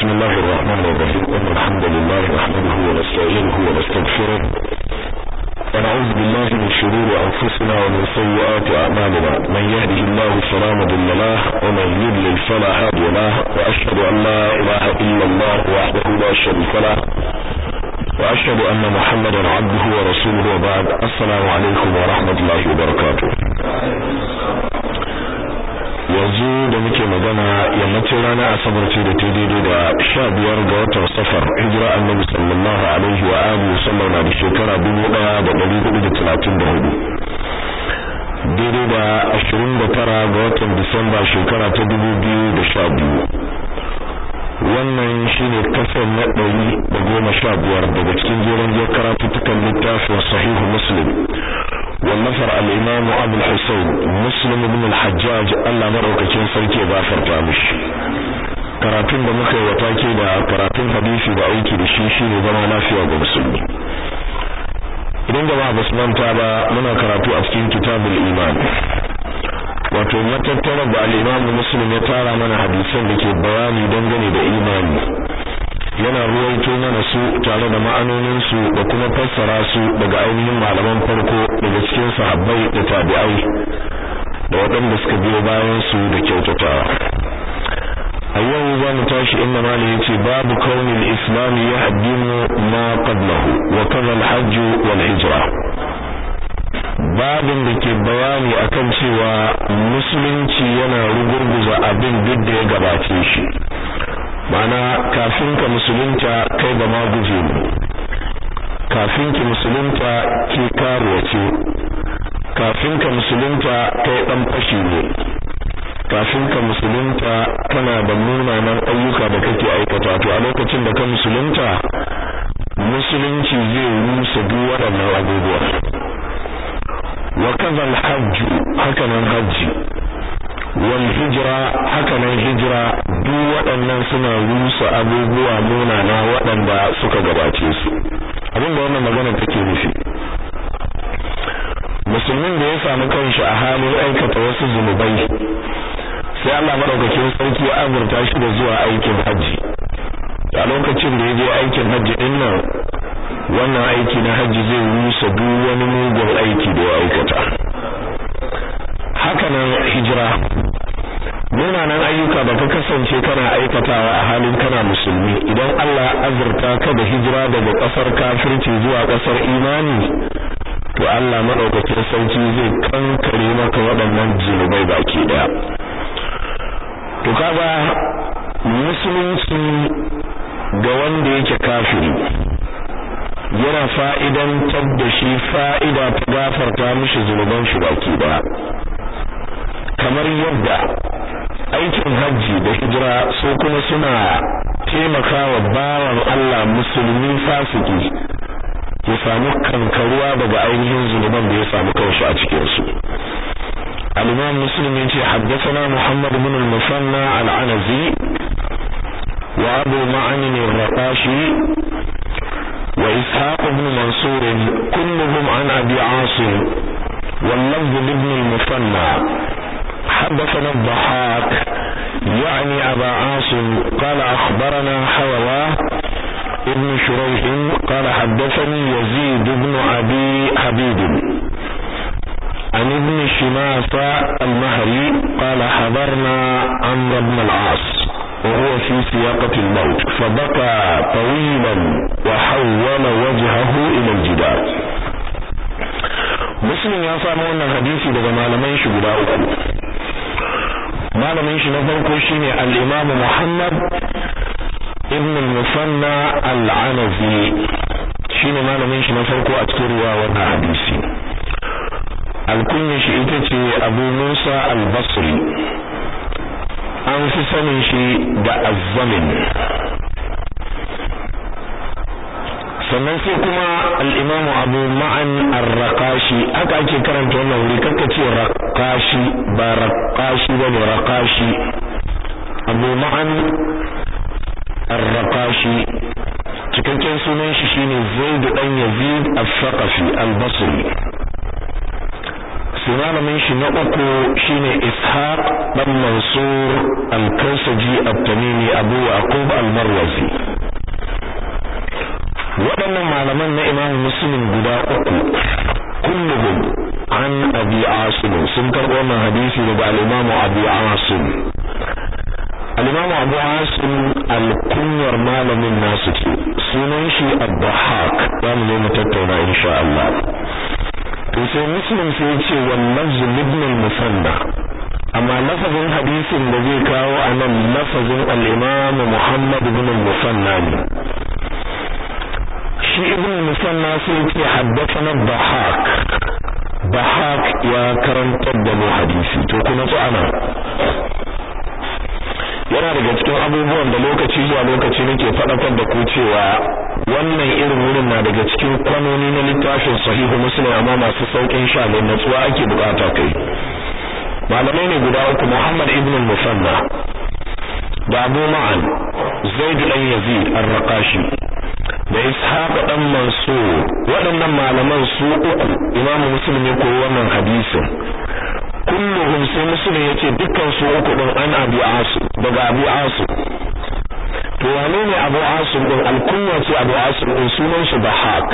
بسم الله الرحمن الرحيم إن الحمد لله نحمده ونستعينه ونستغفره ونعوذ بالله من شرور أنفسنا ومن سيئات أعمالنا من يهده الله فلا مضل له ومن يضلل فلا هادي له وأشهد أن لا إله إلا الله وحده لا شريك له وأشهد أن محمدا عبده ورسوله وبعد السلام عليكم ورحمة الله وبركاته yanzu da muke magana yammacin rana asabar ce da ta daidai da sha biyar ga watan safar hijira annabi sallallahu alaihi wa alihi sallam na da shekara dubu daya da dari hudu da talatin da hudu daidai da ashirin da tara ga watan disamba shekara ta dubu biyu da sha biyu wannan shine kasar na ɗari da goma sha biyar daga cikin jeren jiyar karatuttukan littafin sahihu muslim والنفر الإمام أبو الحسين مسلم بن الحجاج الله مروككين سركي غافر تامش karatun da muka yi watake da karatun hadisi da aiki da shi shine zama lafiya ga musulmi idan jama'a basu manta ba muna karatu a cikin kitabul iman wato matattara da al-imam muslim ya tara mana hadisan da ke bayani dangane da imani yana ruwaito mana su tare da ma'anonin su da kuma fassara su daga ainihin malaman farko daga cikin sahabbai da tabi'ai da waɗanda suka biyo bayan su da kyautatawa a yau za mu tashi inda malam yace babu kaunin islam ya haddimu ma qablahu wa kaza al-hajj wal hijra babin da ke bayani akan cewa musulunci yana rugurguza abin duk da ya gabace shi mana kafin ka musulunta kai ba ma guje ne kafin ki musulunta ke karuwa ce kafin ka musulunta kai dan fashi ne kafin ka musulunta kana da munanan ayyuka da kake aikata to a lokacin da ka musulunta musulunci zai rusa duk waɗannan abubuwa wa kaza al-hajj haka nan hajji wal hijra haka nan hijira duk waɗannan suna rusa abubuwa munana waɗanda suka gabace su abinda wannan magana take nufi musulmin da ya samu kanshi a halin aikata wasu zunubai sai Allah madaukakin sarki ya azurta shi da zuwa aikin hajji a lokacin da ya je aikin hajji din nan wannan aiki na hajji zai rusa duk wani mugun aiki da ya aikata haka nan hijira munanan ayyuka da ka kasance kana aikatawa a halin kana musulmi idan Allah azurta ka da hijira daga kasar kafirci zuwa kasar imani to Allah madaukakin sarki zai kankare maka waɗannan zunubai baki daya to kaga musulunci ga wanda yake kafiri yana fa'idantar da shi fa'ida ta gafarta mishi zunuban shi baki daya kamar yadda aikin hajji da hijira su kuma suna taimakawa bawan Allah musulmi fasiki ya samu kankaruwa daga ainihin zunuban da ya samu kanshi a cikin su al-Imam Muslim yace haddathana Muhammad ibn al-Musanna al-Anazi wa Abu Ma'an al-Raqashi wa Ishaq ibn Mansur kulluhum an Abi Asim واللفظ لابن المثنى حدثنا الضحاك يعني أبا عاصم قال أخبرنا حواه ابن شريح قال حدثني يزيد بن أبي حبيب عن ابن شماسة المهري قال حضرنا عمرو بن العاص وهو في سياقة الموت فبكى طويلا وحول وجهه إلى الجدار مسلم يا سامو wannan hadisi daga malaman shi guda uku malamin shi na farko shine al-Imam Muhammad ibn al-Musanna al-Anazi shine malamin shi na farko a cikin ruwa wannan hadisi alkunya shi ita ce Abu Musa al-Basri an fi sanin shi da azzamin sannan sai kuma al-Imam Abu Ma'an ar-Raqashi haka ake karanta wannan wuri kaka ce raqashi ba raqashi bane raqashi Abu Ma'an ar-Raqashi cikakken sunan shi shine Zaid dan Yazid al-Thaqafi al-Basri sai malamin shi na uku shine ishaq dan mansur al-kausaji at-tamimi abu yaqub al-marwazi waɗannan malaman na imam muslim guda uku kulluhum an abi asim sun karɓo wannan hadisi daga al-imam abu asim al-imam abu asim al-kunyar malamin nasu ce sunan shi ad-dahhak za mu zo mu tattauna insha Allah to sai muslim sai ya ce wannan ibn al-musanna amma lafazin hadisin da zai kawo a nan lafazin al-imam muhammad ibn al-musanna ne shi ibn musanna sai ce haddathana bahak bahak ya karantar da mu hadisi to kuma to ana yana daga cikin abubuwan da lokaci zuwa lokaci nake faɗakar da ku cewa wannan irin wurin na daga cikin kwanoni na littafin sahihu muslim amma masu saukin sha ne natsuwa ake bukata kai malamai ne guda uku muhammad ibn musanna da abu ma'an zaid dan yazid ar-raqashi da ishaq dan mansur waɗannan malaman su uku imamu muslim ya koyi wannan hadisin kulluhum sai muslim yace dukkan su uku din an abi asu daga abi asu to wane ne abu asu din alkunya ce abu asu din sunan shi bahak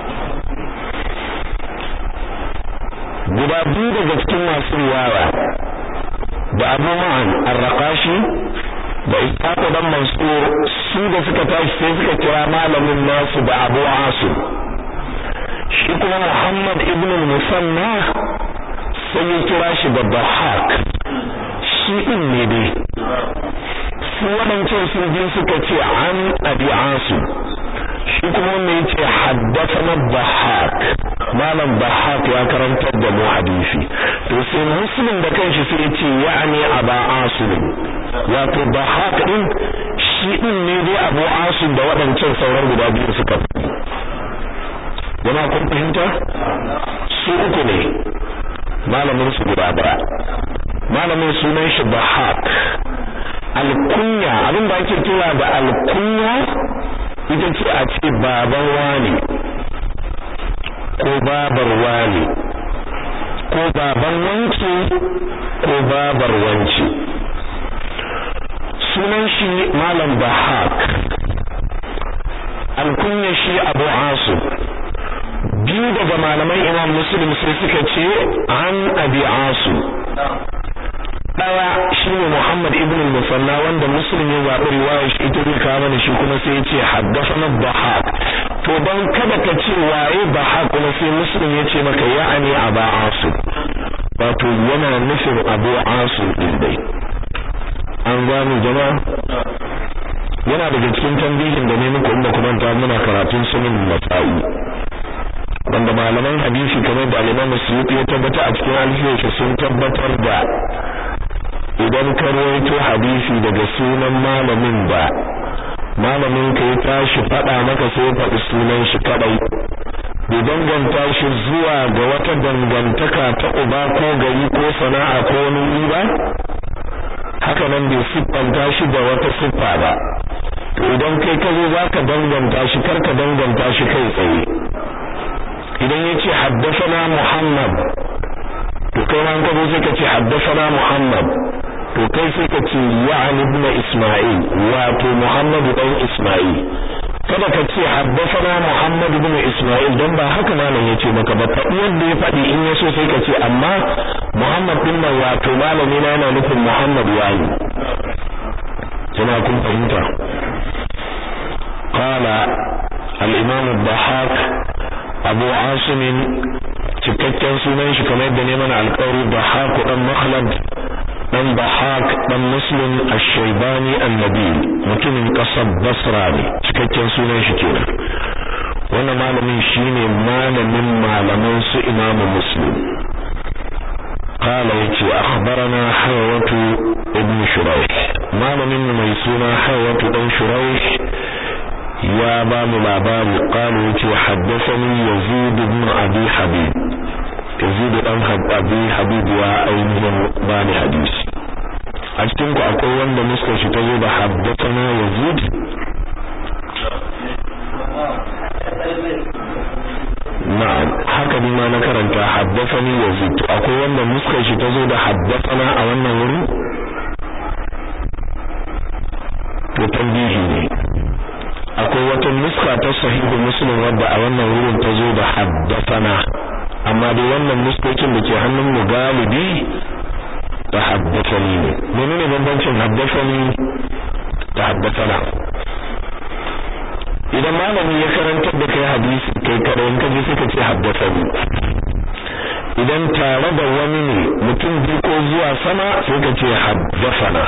guda biyu daga cikin masu riwaya da abu ma'an ar-raqashi da ishaq dan mansur su da suka tashi sai suka kira malamin nasu da abu asu shi kuma muhammad ibn musanna sai ya kira shi da bahak shi din ne dai su waɗancan sun je suka ce an abi asu shi kuma wanda ya ce haddathana bahak malam bahak ya karantar da mu hadisi to sai muslim da kanshi sai ya ce ya'ani aba asu wato bahak din shi din ne dai abu asu da waɗancan sauran guda biyu suka yana kun fahimta su uku ne malamin su guda daya malamin sunan shi bahak alkunya abin da ake kira da alkunya ita ce a ce baban wani ko babar wani ko baban wanki ko babar wanci sunan shi malam bahak alkunya shi abu asu biyu daga malaman imam muslim sai suka ce an abi asu daya shine muhammad ibn al-musanna wanda muslim ya zaɓi riwayar shi ita zai kawo mana shi kuma sai ya ce haddathana bahaq to dan kada ka ce waye bahaq kuma sai muslim ya ce maka ya'ani aba asu wato yana nufin abu asu din dai an gano jama'a yana daga cikin tambihin da ne muku inda kuma ta muna karatun sunan matsayi wanda malaman hadisi kamar da Imam Suyuti ya tabbata a cikin alfiyarsa sun tabbatar da idan ka rawaito hadisi daga sunan malamin ba malamin ka ya tashi faɗa maka sai ya faɗi sunan shi kadai bai danganta shi zuwa ga wata dangantaka ta uba ko gari ko sana'a ko wani wuri ba haka nan bai siffanta shi da wata siffa ba to idan kai ka zo zaka danganta shi karka danganta shi kai tsaye idan yace haddathana Muhammad to kai ma ka zo sai ka ce haddathana Muhammad to kai sai ka ce ya'ani ibn Isma'il wato Muhammad dan Isma'il kada ka ce haddathana Muhammad ibn Isma'il dan ba haka malam yace maka ba faɗi wanda ya faɗi in yaso sai ka ce amma Muhammad din nan wato malami na yana nufin Muhammad wani jama'a kun fahimta qala al-imam ad-Dahhak Abu Asim cikakken sunan shi kamar yadda ne mana alƙawari Dahhak dan Makhlad dan Dahhak dan Muslim Ash-Shaybani An-Nabi mutumin kasar Basra ne cikakken sunan shi kenan wannan malamin shine malamin malaman su Imam Muslim قال يتي أخبرنا حيوة ابن شريح ما من ميسونا حيوة ابن شريح يا باب العبار قال يتي حدثني يزيد بن أبي حبيب يزيد بن أبي حبيب وأينهم باني حديث أجتنك أقول وند مسكة تزيد حدثنا يزيد na'am haka ni ma na karanta haddathani yazid to akwai wanda nuskar shi ta zo da haddathana a wannan wuri to tambihi ne akwai wata nuska ta sahihu muslim wadda a wannan wurin ta zo da haddathana amma dai wannan nuskokin da ke hannun mu galibi da haddathani ne menene bambancin haddathani da haddathana idan malami ya karantar da kai hadisi kai kada in kaje suka ce haddathani idan tare da wani ne mutum biyu ko zuwa sama sai ka ce haddathana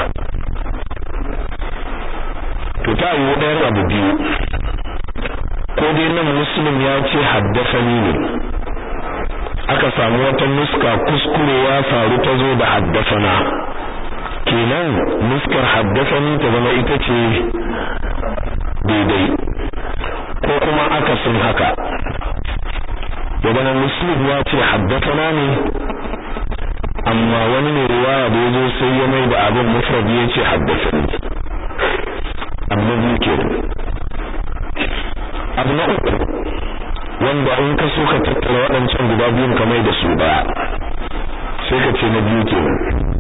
to ta yi ɗayan abu biyu ko dai nan muslim ya ce haddasani ne aka samu wata nuska kuskure ya faru ta zo da haddasana kenan nuskar haddasani ta zama ita ce daidai ko kuma akasin haka ya zama muslim ya ce haddasana ne amma wani ne riwaya da ya zo sai ya mai da abin mufrad ya ce haddasani amma biyu kenan abu na uku wanda in ka so ka tattara waɗancan guda biyun ka mai da su ɗaya sai ka ce na biyu kenan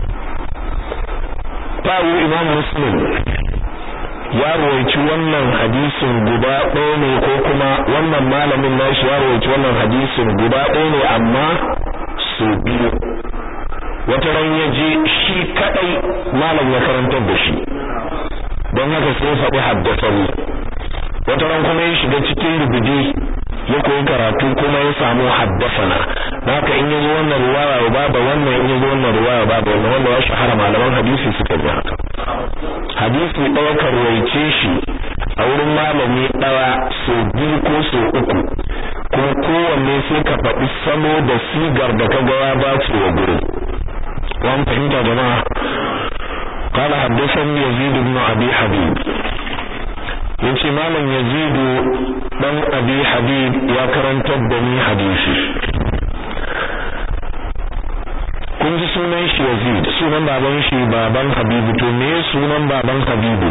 tawo imam muslim ya rawaici wannan hadisin guda ɗaya ne ko kuma wannan malamin nashi ya rawaici wannan hadisin guda ɗaya ne amma su biyu wata ran ya je shi kadai malam ya karantar da shi don haka sai ya faɗi haddasani wata ran kuma ya shiga cikin rubuji ya koyi karatu kuma ya samu haddasana haka in yazo wannan riwaya ya bada wannan in yazo wannan riwaya ya bada wannan wanda ya shahara malaman hadisi suka ji haka hadisi ɗaya ka ruwaice shi a wurin malami ɗaya so biyu ko so uku kuma kowanne sai ka faɗi salo da sigar da ka ga ya dace wa gurin wani fahimta jama'a قال حدثني يزيد بن أبي حبيب yace malam yazidu dan abi habib ya karantar da ni hadisi kun ji sunan shi yazid sunan baban shi baban habibu to me sunan baban habibu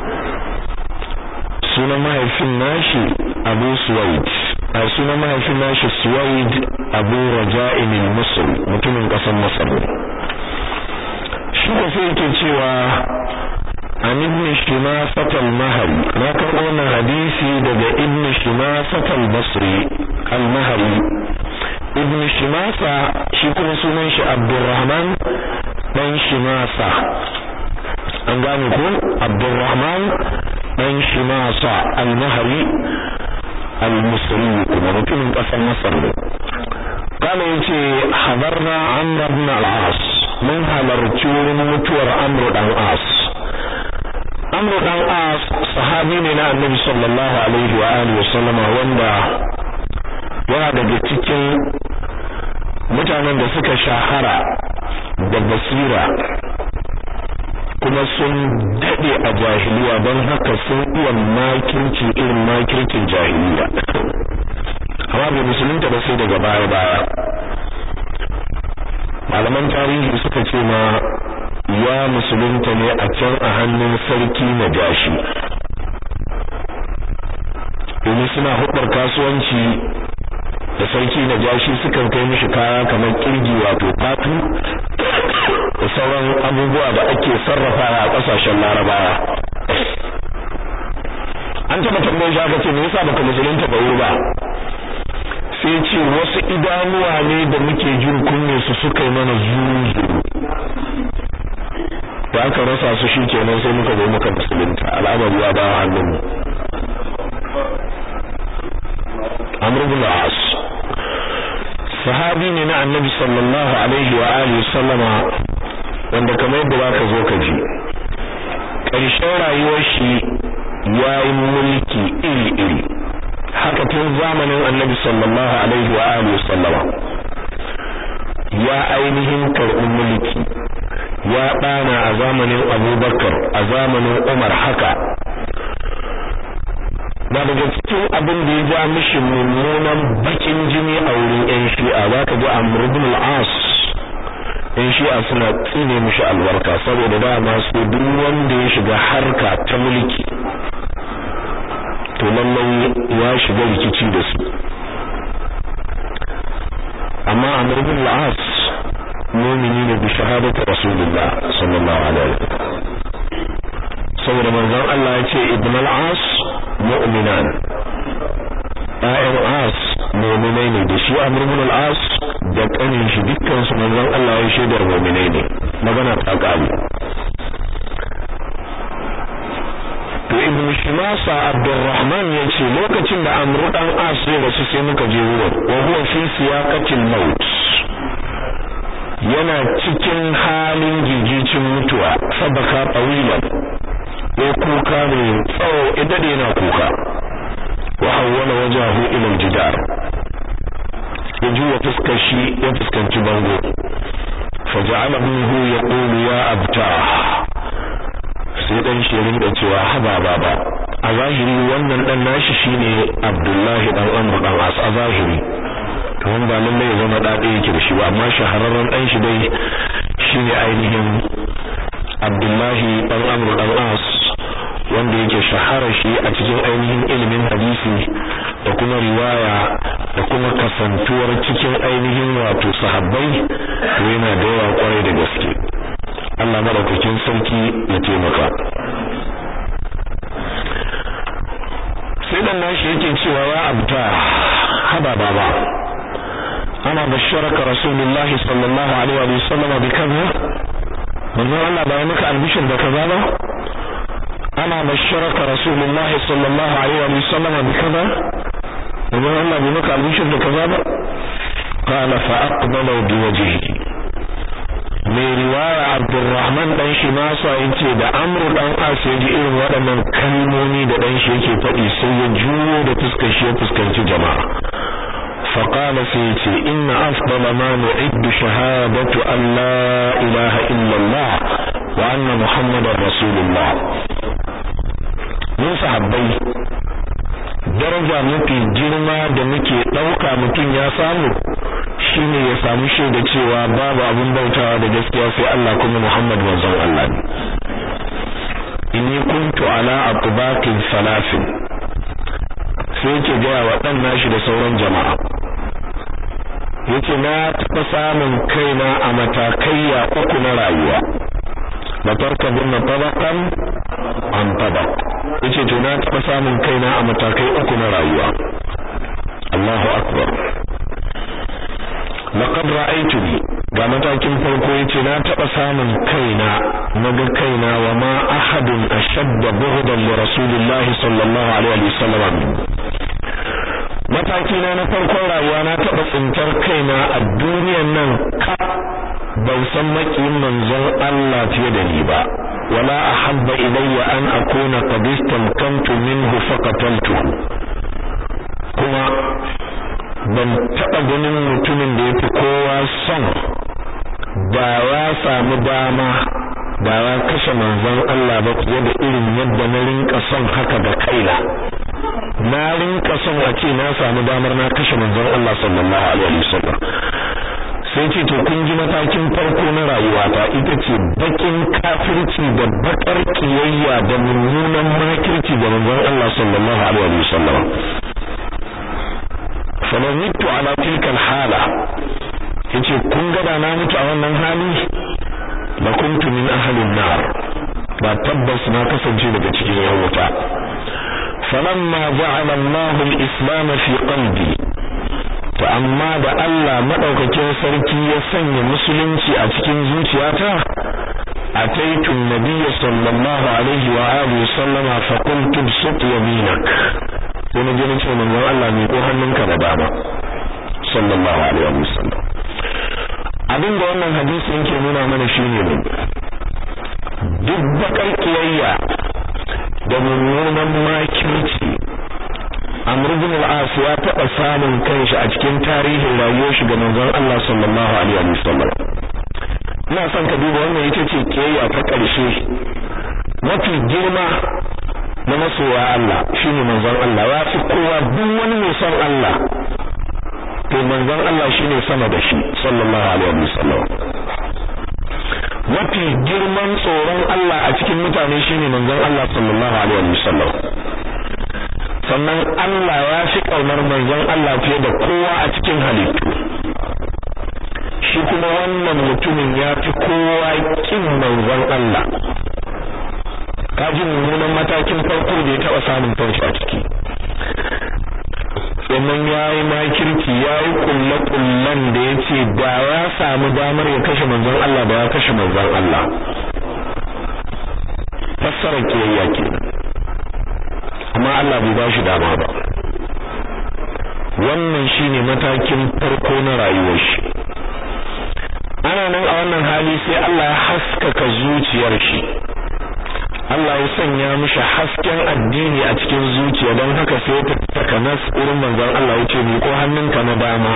sunan mahaifin nashi abu suwaid a sunan mahaifin nashi suwaid abu raja'in al-misr mutumin kasar masar shi ko sai yake cewa an ibn shimasat al-mahri na karɓo wannan hadisi daga ibn shimasat al-basri al-mahri ibn shimasa shi kuma sunan shi abdurrahman dan shimasa an gane ko abdurrahman dan shimasa al-mahri al-misri kuma mutumin ƙasar masar ne kana yace hadarna amr ibn al-as mun halarci wurin mutuwar amr dan as amr dan as sahabi ne na annabi sallallahu alaihi wa alihi wasallama wanda yana daga cikin mutanen da suka shahara da basira kuma sun dade a jahiliya don haka sun iya makirci irin makircin jahiliya amma bai musulunta ba sai daga baya baya malaman tarihi suka ce ma ya musulunta ne a can a hannun sarki na jashi domin suna hudar kasuwanci da sarki na jashi sukan kai mishi kaya kamar kirgi wato fatu da sauran abubuwa da ake sarrafawa a kasashen larabawa an taba tambayar shi aka ce me yasa baka musulunta ba wuri ba sai ce wasu idanuwa ne da muke jin kunne su suka yi mana zuzu da aka rasa su shi kenan sai muka zo muka musulunta al'amari ya dawo hannunmu amr ibn as sahabi ne na annabi sallallahu alaihi wa alihi sallama wanda kamar yadda zaka zo ka ji ƙarshen rayuwar shi yayi mulki iri iri haka tun zamanin annabi sallallahu alaihi wa alihi sallama ya ainihin karɓi mulki ya ɗana a zamanin abubakar a zamanin umar haka na daga cikin abin da ya ja mishi mummunan bakin jini a wurin yan shi'a za ka ji amr ibn al-as yan shi'a suna tsine mishi albarka saboda dama su duk wanda ya shiga harka ta mulki to lallai ya shiga rikici da su amma amma Amr ibn al-As mu'mini ne bi shahadati Rasulullah sallallahu alaihi wasallam saboda manzon Allah ya ce ibn al-As mu'minan ayyan As mu'minai ne da shi Amr ibn al-As da kanin shi dukkan su manzon Allah ya shaidar mu'minai ne magana ta kare to ibn Shimasa Abdurrahman ya ce lokacin da Amr dan As ya rasu sai muka je wurin wa huwa fi siyaqatil maut yana cikin halin gigicin mutuwa sabaka tawilan ya kuka ne tsawo idan yana kuka wa hawwala wajahu ila aljidar ya juya fuskar shi ya fuskanci bango faja'ala ibnuhu yaqulu ya abta sai dan shi rinda cewa haba baba a zahiri wannan dan nashi shine Abdullahi dan Amr dan As a zahiri to wanda ba lalle ya zama dade yake da shi ba amma shahararren dan shi dai shine ainihin Abdullahi dan Amr dan As wanda yake shahara shi a cikin ainihin ilimin hadisi da kuma riwaya da kuma kasantuwar cikin ainihin wato sahabbai to yana da yawa kwarai da gaske Allah madaukakin sarki ya taimaka sai dan nashi yake cewa ya abta haba baba ana basharaka rasulullahi sallallahu alaihi wa sallam bi kaza manzo Allah ba maka albishir da kaza ba أنا بشرك رسول الله صلى الله عليه وسلم بكذا وقال الله بمك البشر بكذا قال فأقبلوا بوجهه mai riwaya Abdulrahman dan shi masa yace da Amru dan As ya ji irin waɗannan kalmomi da dan shi yake faɗi sai ya juyo da fuskar shi ya fuskanci jama'a فقال سيتي إن أفضل ما نعد شهادة أن لا إله إلا الله وأن محمد رسول الله mun sahabbai daraja mafi girma da muke ɗauka mutum ya samu shine ya samu shaida cewa babu abin bautawa da gaskiya sai Allah kuma Muhammad manzon Allah ne inni kuntu ala atbaqin salasin sai yake gaya wa ɗan nashi da sauran jama'a yace na taɓa samun kaina a matakaiya uku na rayuwa la tarkabunna tabaqan an tabaq yace to na taɓa samun kaina a matakai uku na rayuwa Allahu akbar laqad ra'aytuni ga matakin farko yace na taɓa samun kaina naga kaina wa ma ahadun ashadda bughdan li rasulillahi sallallahu alaihi wasallam mataki na na farkon rayuwa na taɓa tsintar kaina a duniyan nan ka ban san makiyin manzon Allah fiye da ni ba wala ahabba ilayya an akuna qad istamkantu minhu faqataltuhu kuma ban taɓa ganin mutumin da yafi kowa son da ya samu dama da ya kashe manzon Allah ba fiye da irin yadda na rinka son haka da kaina na rinka son a ce na samu damar na kashe manzon Allah sallallahu alaihi wasallam sai ce to kun ji matakin farko na rayuwata ita ce bakin kafirci da bakar kiyayya da mummunan makirci da manzon Allah sallallahu alaihi wasallam falau mutu ala tilka hala yace kun ga da na mutu a wannan hali la kuntu min ahlin nar ba tabbas na kasance daga cikin yan wuta falamma ja'ala Allahu al-islam fi qalbi to amma da Allah madaukakin sarki ya sanya musulunci a cikin zuciyata ataitu nabiyya sallallahu alaihi wa alihi sallama fa qultu bisut yaminak sai na ji nace manzon Allah ne ko hannunka da dama sallallahu alaihi wa sallam abin da wannan hadisi yake nuna mana shine ne duk bakar kiyayya da mummunan makirci Amr ibn al-As ya taɓa samun kanshi a cikin tarihin rayuwar shi ga manzon Allah sallallahu alaihi wa sallam ina son ka duba wannan ita ce kiyayya ta ƙarshe mafi girma na masoya Allah shine manzon Allah ya fi kowa duk wani mai son Allah to manzon Allah shine sama da shi sallallahu alaihi wa sallam mafi girman tsoron Allah a cikin mutane shine manzon Allah sallallahu alaihi wa sallam sannan Allah ya fi kaunar manzon Allah fiye da kowa a cikin halittu shi kuma wannan mutumin ya fi kowa kin manzon Allah kaji mummunan matakin farko da ya taɓa samun kanshi a ciki sannan ya yi makirki ya yi kulle-kullen da ya ce da ya samu damar ya kashe manzon Allah da ya kashe manzon Allah fassara kiyayya ke amma Allah bai ba shi dama ba wannan shine matakin farko na rayuwar shi ana nan a wannan hali sai Allah ya haskaka zuciyar shi Allah ya sanya mishi hasken addini a cikin zuciya don haka sai ta takanas wurin manzon Allah ya ce ni ko hannunka na dama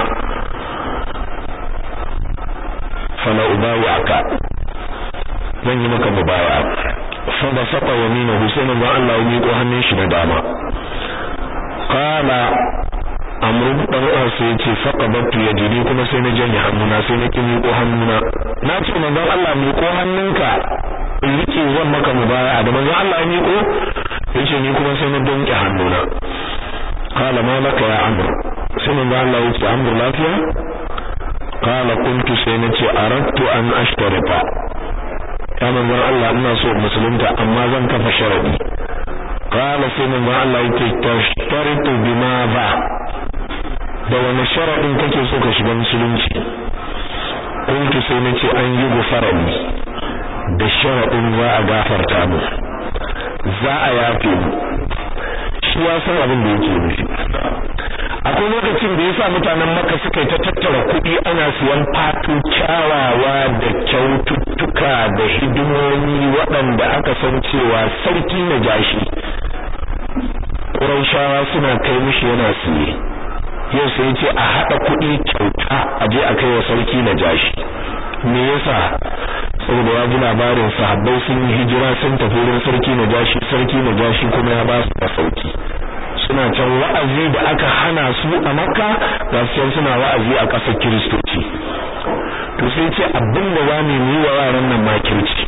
fala ubawi aka zan yi maka mubaya fa ba saba wa mina Husain manzon Allah ya miƙo hannun shi na dama qala amru dan uwa sai yace faqabattu yadi kuma sai na janye hannuna sai na ki miƙo hannuna na ce manzon Allah miƙo hannunka in rike zan maka mubaya da manzon Allah ya miƙo yace ni kuma sai na donke hannuna qala ma laka ya amr sai manzon Allah yace amr lafiya qala kuntu sai na ce aradtu an ashtarita ya manzon Allah ina so musulunta amma zan kafa sharadi qala sai manzon Allah yace tashtaritu bima ba da wani sharadin kake so ka shiga musulunci kuntu sai na ce an yi gufarani da sharadin za a gafarta mu za a yafe mu shi ya san abin da yake nufi akwai lokacin da yasa mutanen Makka suka ta tattara kuɗi ana siyan fatu kyawawa da kyaututtuka da hidimomi waɗanda aka san cewa sarki na jashi Qurayshawa suna kai mishi yana siye yau sai ce a haɗa kuɗi kyauta a je a kai wa sarki na jashi me yasa saboda ya ji labarin sahabbai sun yi hijira sun tafi wurin sarki na jashi sarki na jashi kuma ya ba su masauki suna can wa'azi da aka hana su a makka ga su suna wa'azi a ƙasar kiristoci to sai ce abin da za mu yi wa yaran nan makirci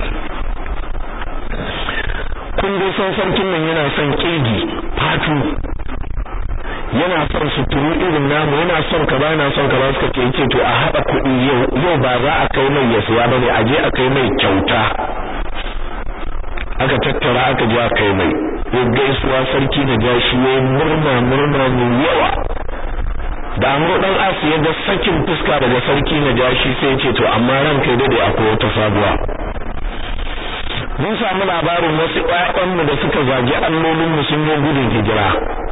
kun dai san sarkin nan yana son kirgi fatu yana son suturu irin namu yana son ka yana son ka ba suka ce yace to a haɗa kuɗi yau yau ba za a kai mai ya siya bane a je a kai mai kyauta aka tattara aka je a kai mai ya gaisuwa sarki da jashi ya murna murna mai yawa da amro dan asu ya ga sakin fuska daga sarki na jashi sai ce to amma ran kai dade akwai wata sabuwa mun samu labarin wasu ƴaƴanmu da suka zagi allolin mu sun yi gudun hijira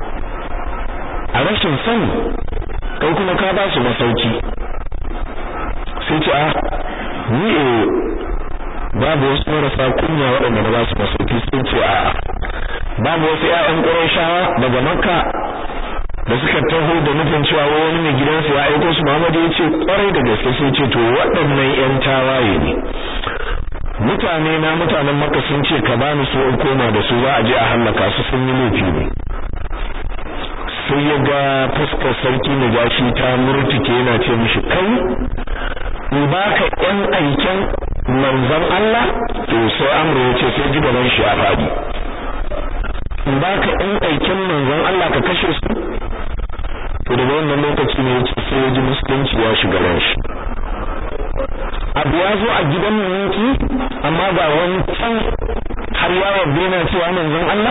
a rashin sani kai kuma ka ba su masauki sai ce a ni eh babu wasu marasa kunya waɗanda na ba su masauki sun ce a babu wasu ƴaƴan Qurayshawa daga Makka da suka taho da nufin cewa wani mai gidansu ya aiko su Muhammadu ya ce kwarai da gaske sai ce to waɗannan ƴan tawaye ne mutane na mutanen Makka sun ce ka bani su in koma da su za a je a hallaka su sun yi laifi ne sai ya ga fuskar sarki na gashi ta murtuke yana ce mishi kai in baka ƴan aiken manzon Allah to sai amru ya ce sai ji gaban shi ya faɗi in baka ƴan aiken manzon Allah ka kashe su to daga wannan lokaci ne yace sai ya ji musulunci ya shiga ran shi abu ya zo a gidan mulki amma ga wani can har yawon bena cewa manzon Allah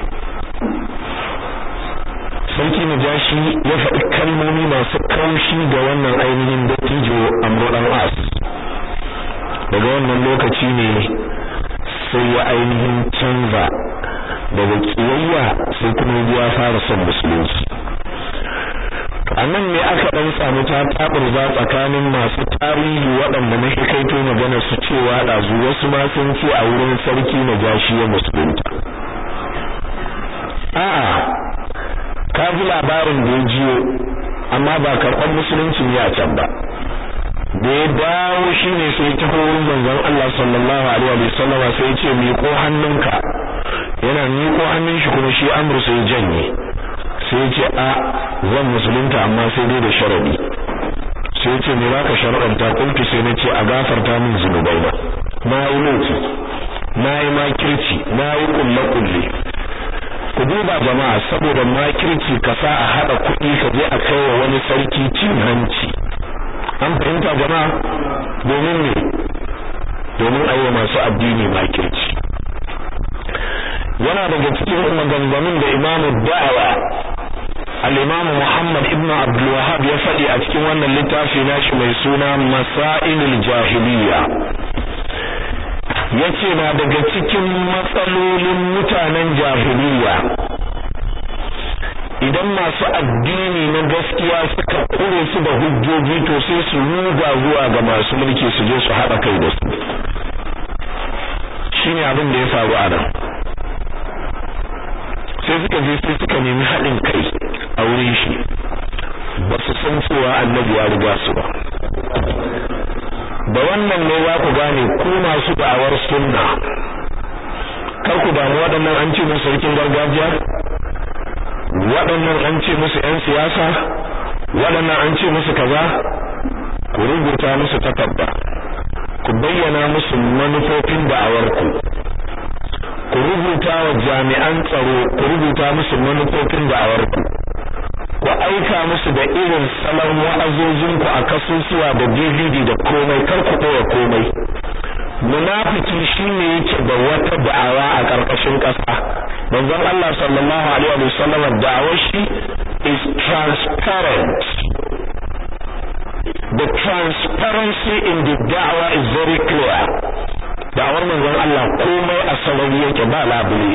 sarki najashi ya faɗi kalmomi masu kaushi ga wannan ainihin dattijo amro dan as daga wannan lokaci ne sai ya ainihin canza daga kiyayya sai kuma ya fara son musulunci a nan ne aka dan samu ta taburza tsakanin masu tarihi waɗanda na hikaito magana su cewa ɗazu wasu ma sun ce a wurin sarki najashi ya musulunta a'a ka ji labarin da ya jiyo amma ba karɓar musulunci ne a can ba da ya dawo shi ne sai ta wurin manzon Allah sallallahu alaihi wa sallama sai ya ce miƙo hannunka yana miƙo hannun shi kuma shi amru sai janye sai ya ce a zan musulunta amma sai dai da sharadi sai ya ce me baka sharadanta kuntu sai na ce a gafarta min zunubai na na yi laifi na yi makirci na yi kulle kulle ku duba jama'a saboda makirci ka sa a hada kuɗi ka je a kai wa wani sarki cin hanci an fahimta jama'a domin ne domin a yi masu addini makirci yana daga cikin maganganun da imamu da'awa al-imam Muhammad ibn Abdul Wahhab ya faɗi a cikin wannan littafi nashi mai suna Masailul Jahiliya yace na daga cikin matsalolin mutanen jahiliya idan masu addini na gaskiya suka kure su da hujjoji to sai su ruga zuwa ga masu mulki su je su haɗa kai da su shine abin da ya faru a nan sai suka je sai suka nemi haɗin kai a wurin shi ba su san cewa annabi ya riga su ba da wannan ne za ku gane ku masu da'awar sunna kar ku damu waɗannan an ce musu sarkin gargajiya waɗannan an ce musu 'yan siyasa waɗannan an ce musu kaza ku rubuta musu takarda ku bayyana musu manufofin da'awarku ku rubuta wa jami'an tsaro ku rubuta musu manufofin da'awarku ku aika musu da irin salon wa'azozinku a kasusuwa da DVD da komai kar ku ɓoye komai munafiki shine yake da wata da'awa a ƙarƙashin ƙasa manzon Allah sallallahu alaihi wa sallam da'awar shi is transparent the transparency in the da'wa is very clear da'awar manzon Allah komai a sarari yake ba labule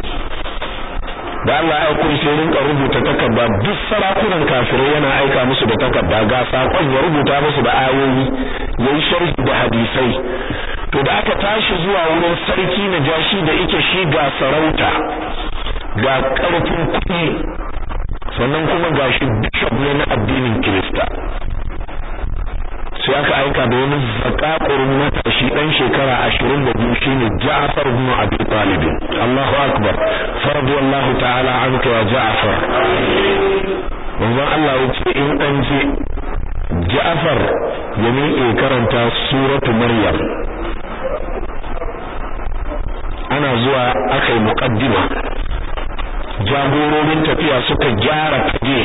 da Allah ya kun sai rinka rubuta takarda duk sarakunan kafirai yana aika musu da takarda ga sakon ya rubuta musu da ayoyi yayi sharhi da hadisai to da aka tashi zuwa wurin sarki na jashi da yake shi ga sarauta ga karfin kuɗi sannan kuma gashi bishop ne na addinin Kirista sai aka aika da wani zakakurin matashi dan shekara 22 shine Ja'far ibn Abi Talib Allahu akbar faradiyallahu ta'ala anka ya Ja'far manzon Allah yace in an je Ja'far ya miƙe karanta suratu Maryam ana zuwa aka yi muqaddima jagororin tafiya suka gyara fage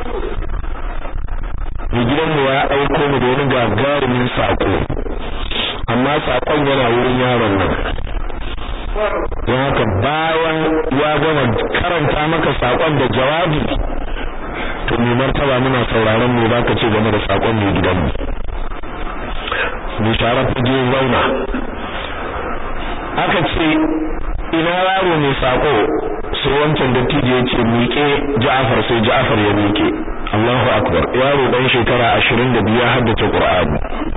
mai gidanmu ya aiko mu da wani gagarumin sako amma sakon yana wurin yaron nan don haka bayan ya gama karanta maka sakon da jawabi to mai martaba muna sauraron mu zaka ce game da sakon mai gidanmu mu share fage zauna aka ce ina yaro mai sako sai wancan dattijo ya ce miƙe Ja'far sai Ja'far ya miƙe Allahu akbar yaro dan shekara 22 ya haddace Qur'ani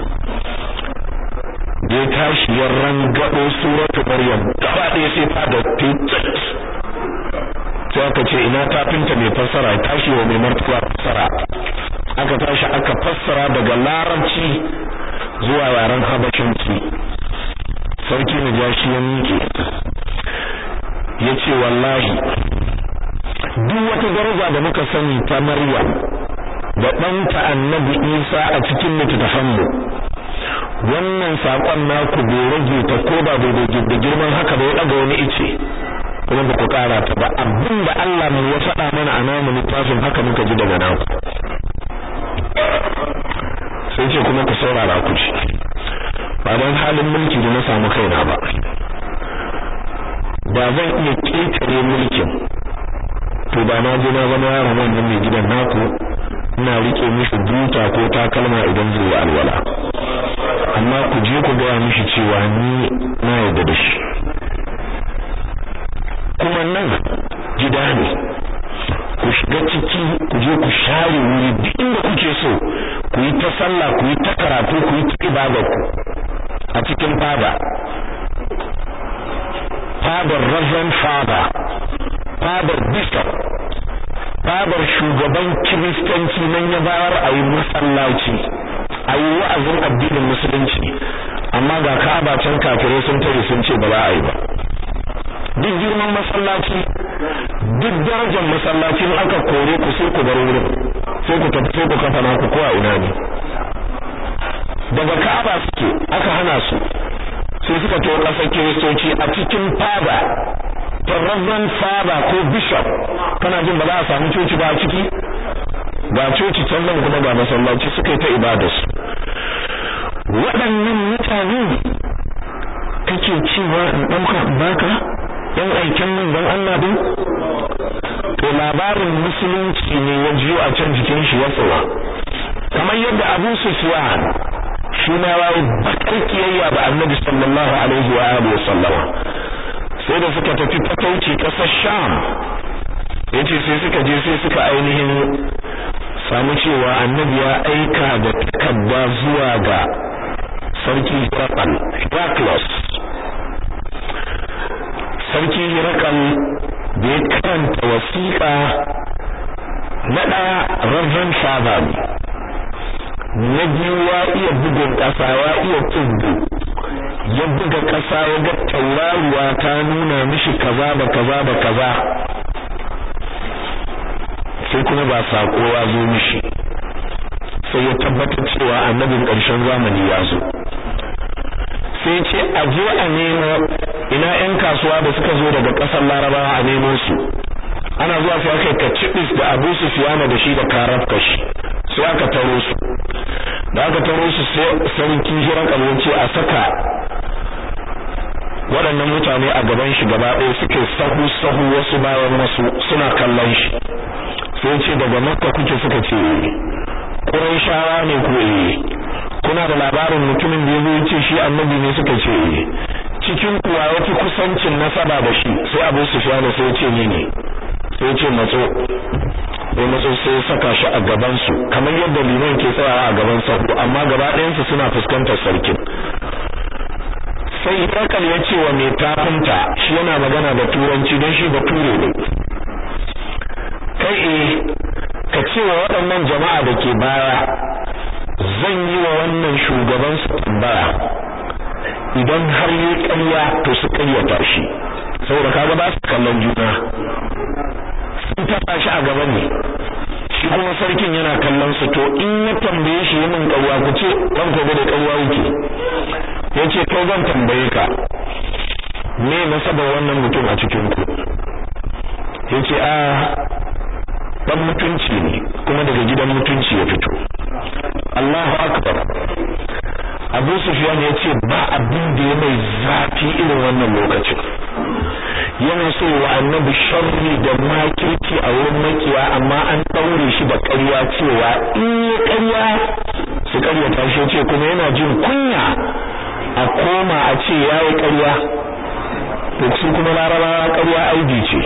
da ya tashi ya rangado suratu Maryam gaba ɗaya sai fada titsat sai aka ce ina tafinta mai fassara ya tashi wa mai martaba fassara aka tashi aka fassara daga larabci zuwa yaren habashinci sarki najashi ya miƙe ya ce wallahi duk wata daraja da muka sani ta Maryam da ɗanta annabi Isa a cikin littattafanmu wannan saƙon naku bai rage ta ko ba bai da girman haka ba ya ɗaga wani ice kuma ba ku ƙara ta ba abin da Allah mu ya faɗa mana a namu littafin haka muka ji daga naku sai ce kuma ku saurara ku ci ba don halin mulki da na samu kaina ba ba zan iya ƙetare mulkin to ba na je na zama yaron wannan mai gidan naku ina rike mishi buta ko takalma idan zai yi alwala amma ku je ku gaya mishi cewa ni na yarda da shi kuma nan gida ne ku shiga ciki ku je ku share wuri duk inda kuke so ku yi ta sallah ku yi ta karatu ku yi ta ibadar ku a cikin fada fadar reverend father fadar bishop fadar shugaban kiristanci nan ya bayar a yi masallaci a yi wa'azin addinin musulunci amma ga ka'aba can kafirai sun tare sun ce ba za a yi ba duk girman masallaci duk darajar masallacin aka kore ku sai ku bar wurin sai ku tafi sai ku kafa naku ko a ina ne daga ka'aba suke aka hana su sai suka to kasar kiristoci a cikin fada Reverend Father ko Bishop kana jin ba za a samu coci ba a ciki ga coci can nan kuma ga masallaci suka yi ta ibadarsu waɗannan mutane kake cewa in ɗauka baka ɗan aikin manzon Allah din to labarin musulunci ne ya jiyo a can jikin shi ya tsawa kamar yadda Abu Sufyan shi ma yayi bakar kiyayya ba Annabi sallallahu alaihi wa alihi wa sallama sai da suka tafi fatauci kasar Sham yace sai suka je sai suka ainihin samu cewa Annabi ya aika da takarda zuwa ga sarki Hirakal Heraklos sarki Hirakal da ya karanta wasiƙa na ɗaya Reverend Father na biyu ya iya bugun ƙasa ya iya tsibbi ya buga ƙasa ya ga tauraruwa ta nuna mishi kaza da kaza da kaza sai kuma ba saƙo ya zo mishi sai ya tabbatar cewa annabin ƙarshen zamani ya zo sai ce a je a nemo ina 'yan kasuwa da suka zo daga ƙasar larabawa a nemo su ana zuwa sai aka ka cibis da abu sufiyana da shi da karafka shi sai aka taro su da aka taro su sai sarki hiran kalwanci a saka waɗannan mutane a gaban shi gaba ɗaya suke sahu sahu wasu bayan wasu suna kallon shi sai ce daga makka kuke suka ce shawa ne ku eh kuna da labarin mutumin da yazo ce shi annabi ne suka ce eh cikin kuwa yafi kusancin nasaba da shi sai Abu Sufyan sai ya ce ni ne sai ya ce matso sai matso sai saka shi a gaban su kamar yadda liman ke tsayawa a gaban sahu amma gaba ɗayan su suna fuskantar sarkin sai Hirakal ya ce wa mai tafinta shi yana magana da turanci don shi bature ne kai eh ka ce wa waɗannan jama'a da ke baya zan yi wa wannan shugaban su tambaya idan har yi ƙarya to su ƙaryata shi saboda kaga ba su kallon juna sun taɓa shi a gaba ne shi kuma sarkin yana kallon su to in ya tambaye shi yi min ƙarya ku ce ɗan ko da ƙarya yake ya ce kai zan tambaye ka me nasabar wannan mutum a cikin ku ya ce a dan mutunci ne kuma daga gidan mutunci ya fito Allahu akbar Abu Sufyan ya ce ba abin da ya mai zafi irin wannan lokacin yana so wa annabi sharri da makirci a wurin makiya amma an daure shi da ƙarya cewa in ya ƙarya su ƙaryata shi ce kuma yana jin kunya a koma a ce yayi ƙarya to su kuma larabawa ƙarya aibi ce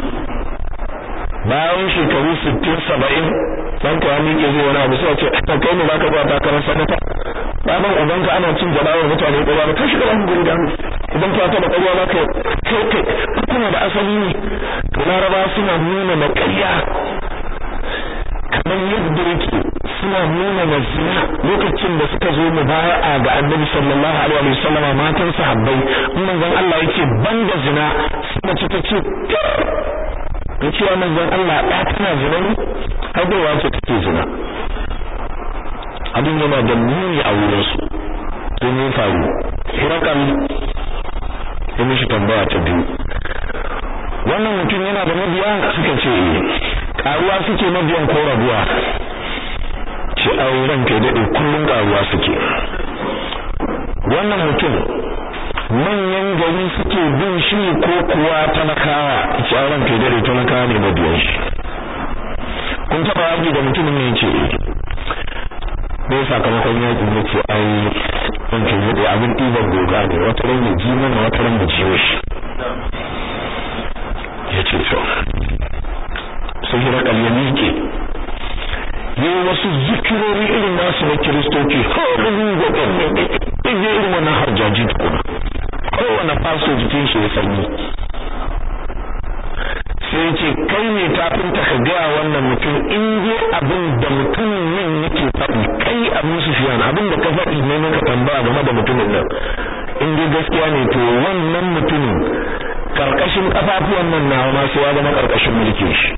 bayan shekaru 60 70 dan ka miƙe zai wani abu sai ce kai ne zaka ba takarar sanata baban ubanka ana cin jabawar mutane ƙarya ba kashi gaban guri da idan ka taba ƙarya ba kai kai kai kuna da asali ne to laraba suna nuna na ƙarya kamar yadda yake suna nuna na zina lokacin da suka zo mu baya ga annabi sallallahu alaihi wasallama matan sahabbai manzon Allah yake banda zina sai mace ta ce da cewa manzon Allah ya tana zina ne haihuwa ce take zina abin yana da muni a wurin su sun yi faru hirakan ya mishi tambaya ta biyu wannan mutum yana da mabiya suka ce karuwa suke mabiyan ko rabuwa ce auren kai daɗe kullum karuwa suke wannan mutum manyan gari suke bin shi ko kuwa talakawa ce auren kai dare talakawa ne mabiyan shi kun taba yaƙi da mutumin ne ce ne sakamakon yaƙi ne ce ai in ke daɗe abin ɗiban goga ne wata ran ya ji mana wata ran ya ciwo shi ya ce to sai hirakal ya miƙe yi wasu zikirori irin nasu na kiristoci horin gogon ne ne irin wannan harjaji tukuna kowane faso jikin shi ya sanyi sai ce kai ne tafinta ka gaya wannan mutum in je abin da mutumin nan yake faɗi kai abin su fiye abin da ka faɗi ne maka tambaya game da mutumin nan in dai gaskiya ne to wannan mutumin karkashin kafafuwan nan na ma sai ya zama karkashin mulkin shi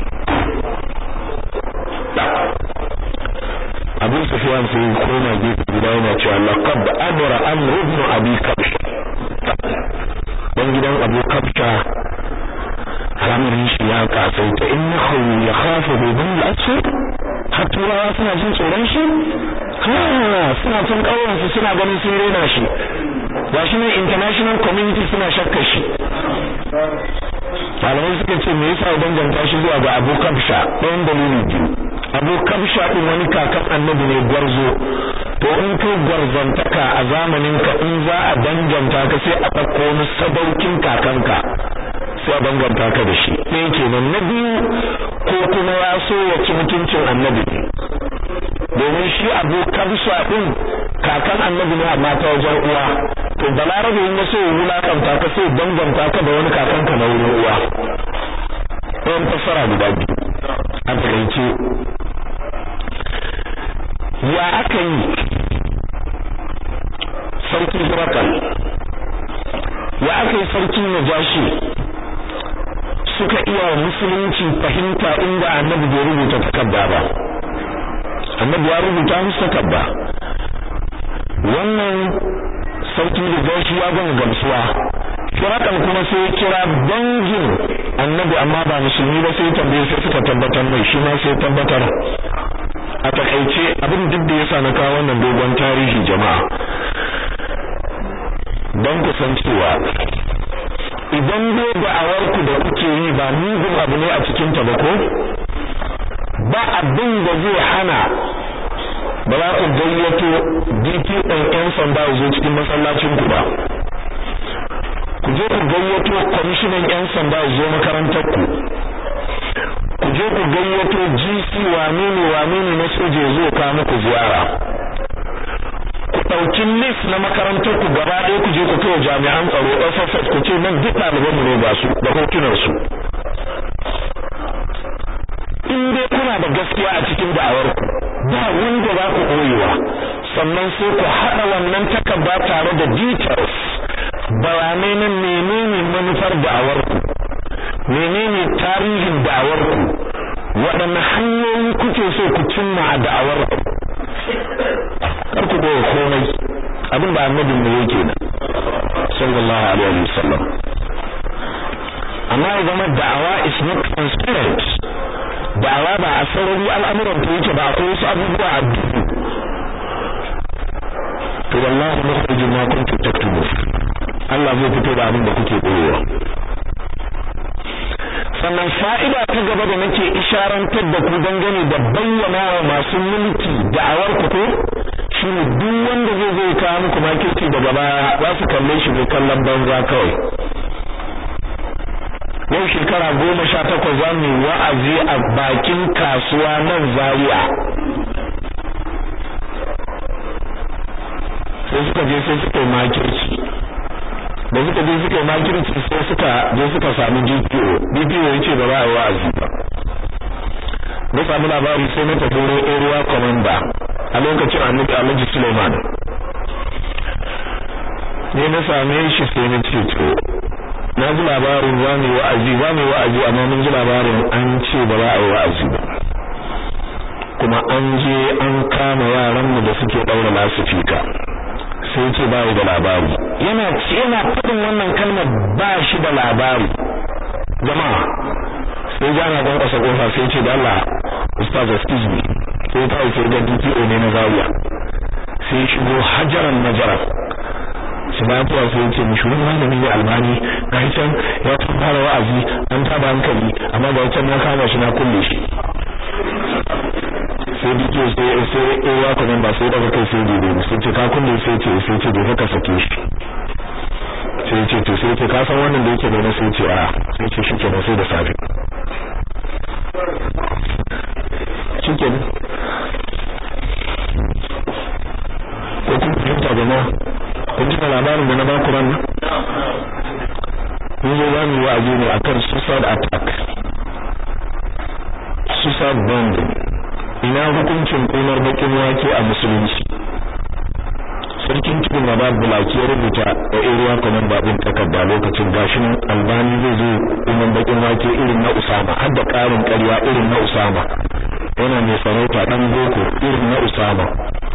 Abu Sufyan sai koma gefe guda yana cewa laqad amara amru ibn abi kabsh dan gidan Abu Kabsha al'amarin shi ya kasaita innahu yakhafu bi bil asfar har turawa suna jin tsoron shi ha suna can ƙauyensu suna ganin sun rena shi gashi ne international community suna shakkar shi malamai suka ce me yasa danganta shi zuwa ga Abu Kabsha ɗayan dalili biyu Abu Kabsha din wani kakan annabi ne gwarzo to in kai gwarzantaka a zamanin ka in za a danganta ka sai a ɗauko wani sadaukin kakanka sai a danganta ka da shi ɗaya kenan na biyu ko kuma ya so ya ci mutuncin annabi domin shi Abu Kabsha din kakan annabi ne amma ta wajen uwa to balarabe in ya so ya wulakanta ka sai danganta ka da wani kakanka na wurin uwa ɗayan fassara guda biyu a takaice ya aka yi sarki hirakal ya aka yi sarki najashi suka iya wa musulunci fahimta inda annabi bai rubuta takarda ba annabi ya rubuta musu takarda wannan sarki najashi ya gama gamsuwa hirakal kuma sai ya kira dangin annabi amma ba musulmi ba sai tambaye sai suka tabbatar mai shi ma sai tabbatar a takaice abin duk da yasa na kawo wannan dogon tarihi jama'a don ku san cewa idan dai da'awar ku da kuke yi ba mugun abu ne a cikin ta ba ko ba abin da zai hana ba za ku gayyato DPO yan sanda zo cikin masallacin ku ba ku je ku gayyato kwamishinan yan sanda zo makarantar ku ku je ku gayyato GC wane ne wane ne na soje zo ka muku ziyara ku ɗauki list na makarantar ku gaba ɗaya ku je ku kai jami'an tsaro SSS ku ce nan duk ɗaliban mu ne ga su da hotunan su in dai kuna da gaskiya a cikin da'awar ku ba wanda za ku koyewa sannan sai ku haɗa wannan takarda tare da details bayanai na menene manufar da'awar ku menene tarihin da'awar ku waɗanne hanyoyi kuke so ku cimma a da'awar ku kar ku goya komai abin da annabin mu yake nan sallallahu alaihi wasallam amma ya zama da'awa is not transparent da'awa ba a sarari al'amuran ta yake ba akwai wasu abubuwa a duhu to wallahi mukhrijin ma kuntum taktumun Allah zai fito da abin da kuke koyewa sannan fa'ida ta gaba da nake isharantar da ku dangane da bayyana wa masu mulki da'awar ku ko shine duk wanda zai zai kawo muku makirci daga baya za su kalle shi ne kallon banza kawai yau shekara goma sha takwas za mu wa'azi a bakin kasuwa nan zaria sai suka je sai suka yi makirci da suka je suka yi makirci sai suka je suka samu DPO DPO ya ce ba za a yi wa'azi ba na samu labari sai na tafi wurin area commander a lokacin annabi Alhaji Suleiman ne na same shi sai na ce to na ji labarin za mu yi wa'azi za mu yi wa'azi amma mun ji labarin an ce ba za a yi wa'azi ba kuma an je an kama yaranmu da suke ɗaura lasifika sai ce ba da labari yana yana fadin wannan kalmar ba shi da labari jama'a sai jana don kasa kofa sai ce da Allah ustaz excuse me sai ta sai ga DPO ne na Zaria sai shigo hajaran najara shi ba ta sai ce mishi wani malami ne albani ga can ya fara wa'azi an taba hankali amma ga can na kama shi na kulle shi sai dike sai sai ewa kuma ba sai daga kai sai dide sai ce ka kunne sai ce sai ce dole ka sake shi sai ce to sai ce ka san wannan da yake da sai ce a sai ce shi kenan sai da safe shikenan ko kun fahimta jama'a kun ji labarin da na ba ku ran mun zo zamu yi wa'azi ne akan suicide attack suicide bombing ina hukuncin ƙunar bakin wake a musulunci sarkin cikin da babu bulaki ya rubuta a area commander din takarda lokacin gashin albani zai zo ƙunar bakin wake irin na usama har da ƙarin ƙarya irin na usama yana mai sarauta ɗan boko irin na usama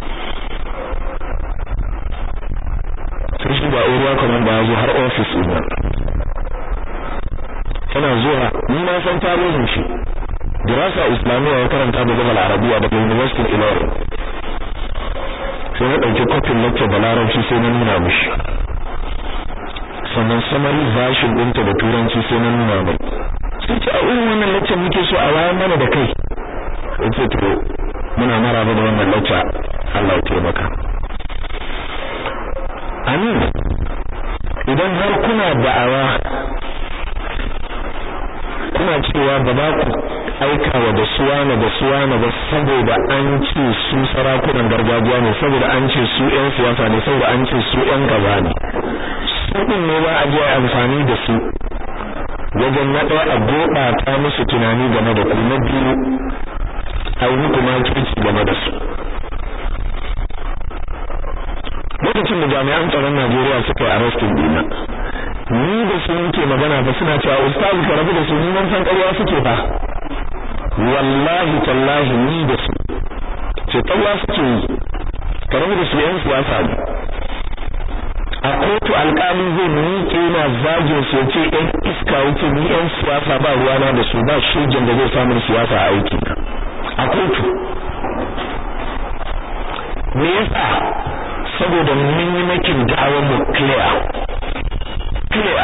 sai shi ba area commander ya zo har office ɗin nan yana zuwa ni na san tarihin shi dirasa islamiyya ya karanta da lugal arabiya daga university ilorin sai na ɗauki kofin lecture da larabci sai na nuna mishi sannan summary version ɗinta da turanci sai na nuna mai sai ce a irin wannan lecture muke so a wayar mana da kai yace to muna maraba da wannan lecture Allah ya taimaka amin idan har kuna da'awa kuna cewa ba za ku aika wa da suwana da suwana ba saboda an ce su sarakunan gargajiya ne saboda an ce su ƴan siyasa ne saboda an ce su ƴan gaba ne su din ne ba a je amfani da su wajen na ɗaya a gurɓata musu tunani game da ku na biyu a yi muku makirci game da su lokacin da jami'an tsaron Najeriya suka yi arrestin dina ni da su muke magana ba suna cewa ustazu ka rabu da su ni san ƙarya suke fa wallahi tallahi ni da su ce ƙarya suke yi ka rabu da su yan siyasa ne a kotu alƙali zai miƙe na zagin su ce yan iska wuce ni yan siyasa ba ruwana da su ba shirgin da zai samun siyasa a aiki a kotu me yasa saboda mun yi makin da'awar mu clear clear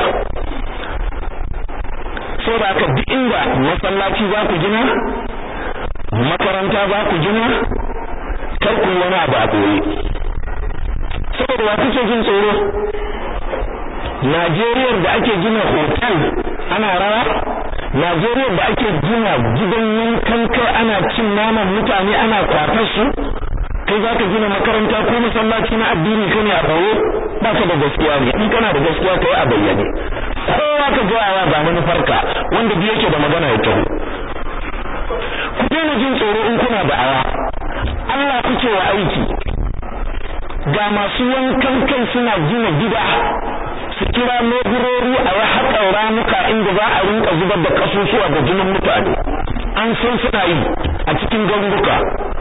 saboda haka duk inda masallaci za ku gina makaranta za ku gina kar ku wani abu a boye saboda wa kuke jin tsoro Najeriya da ake gina hotel ana rawa Najeriya da ake gina gidan yankan kai ana cin naman mutane ana kwatar su kai za ka gina makaranta ko masallaci na addini kane a bawo ba ka da gaskiya ne in kana da gaskiya ka yi a bayyane kowa ka ga wa ga manufarka wanda bi yake da magana ya taho ku daina jin tsoro in kuna da awa Allah kuke wa aiki ga masu wankan kai suna gina gida su kira leburori a yi haƙar ramuka inda za a rinka zubar da kasusuwa da jinin mutane an san suna yi a cikin garuruka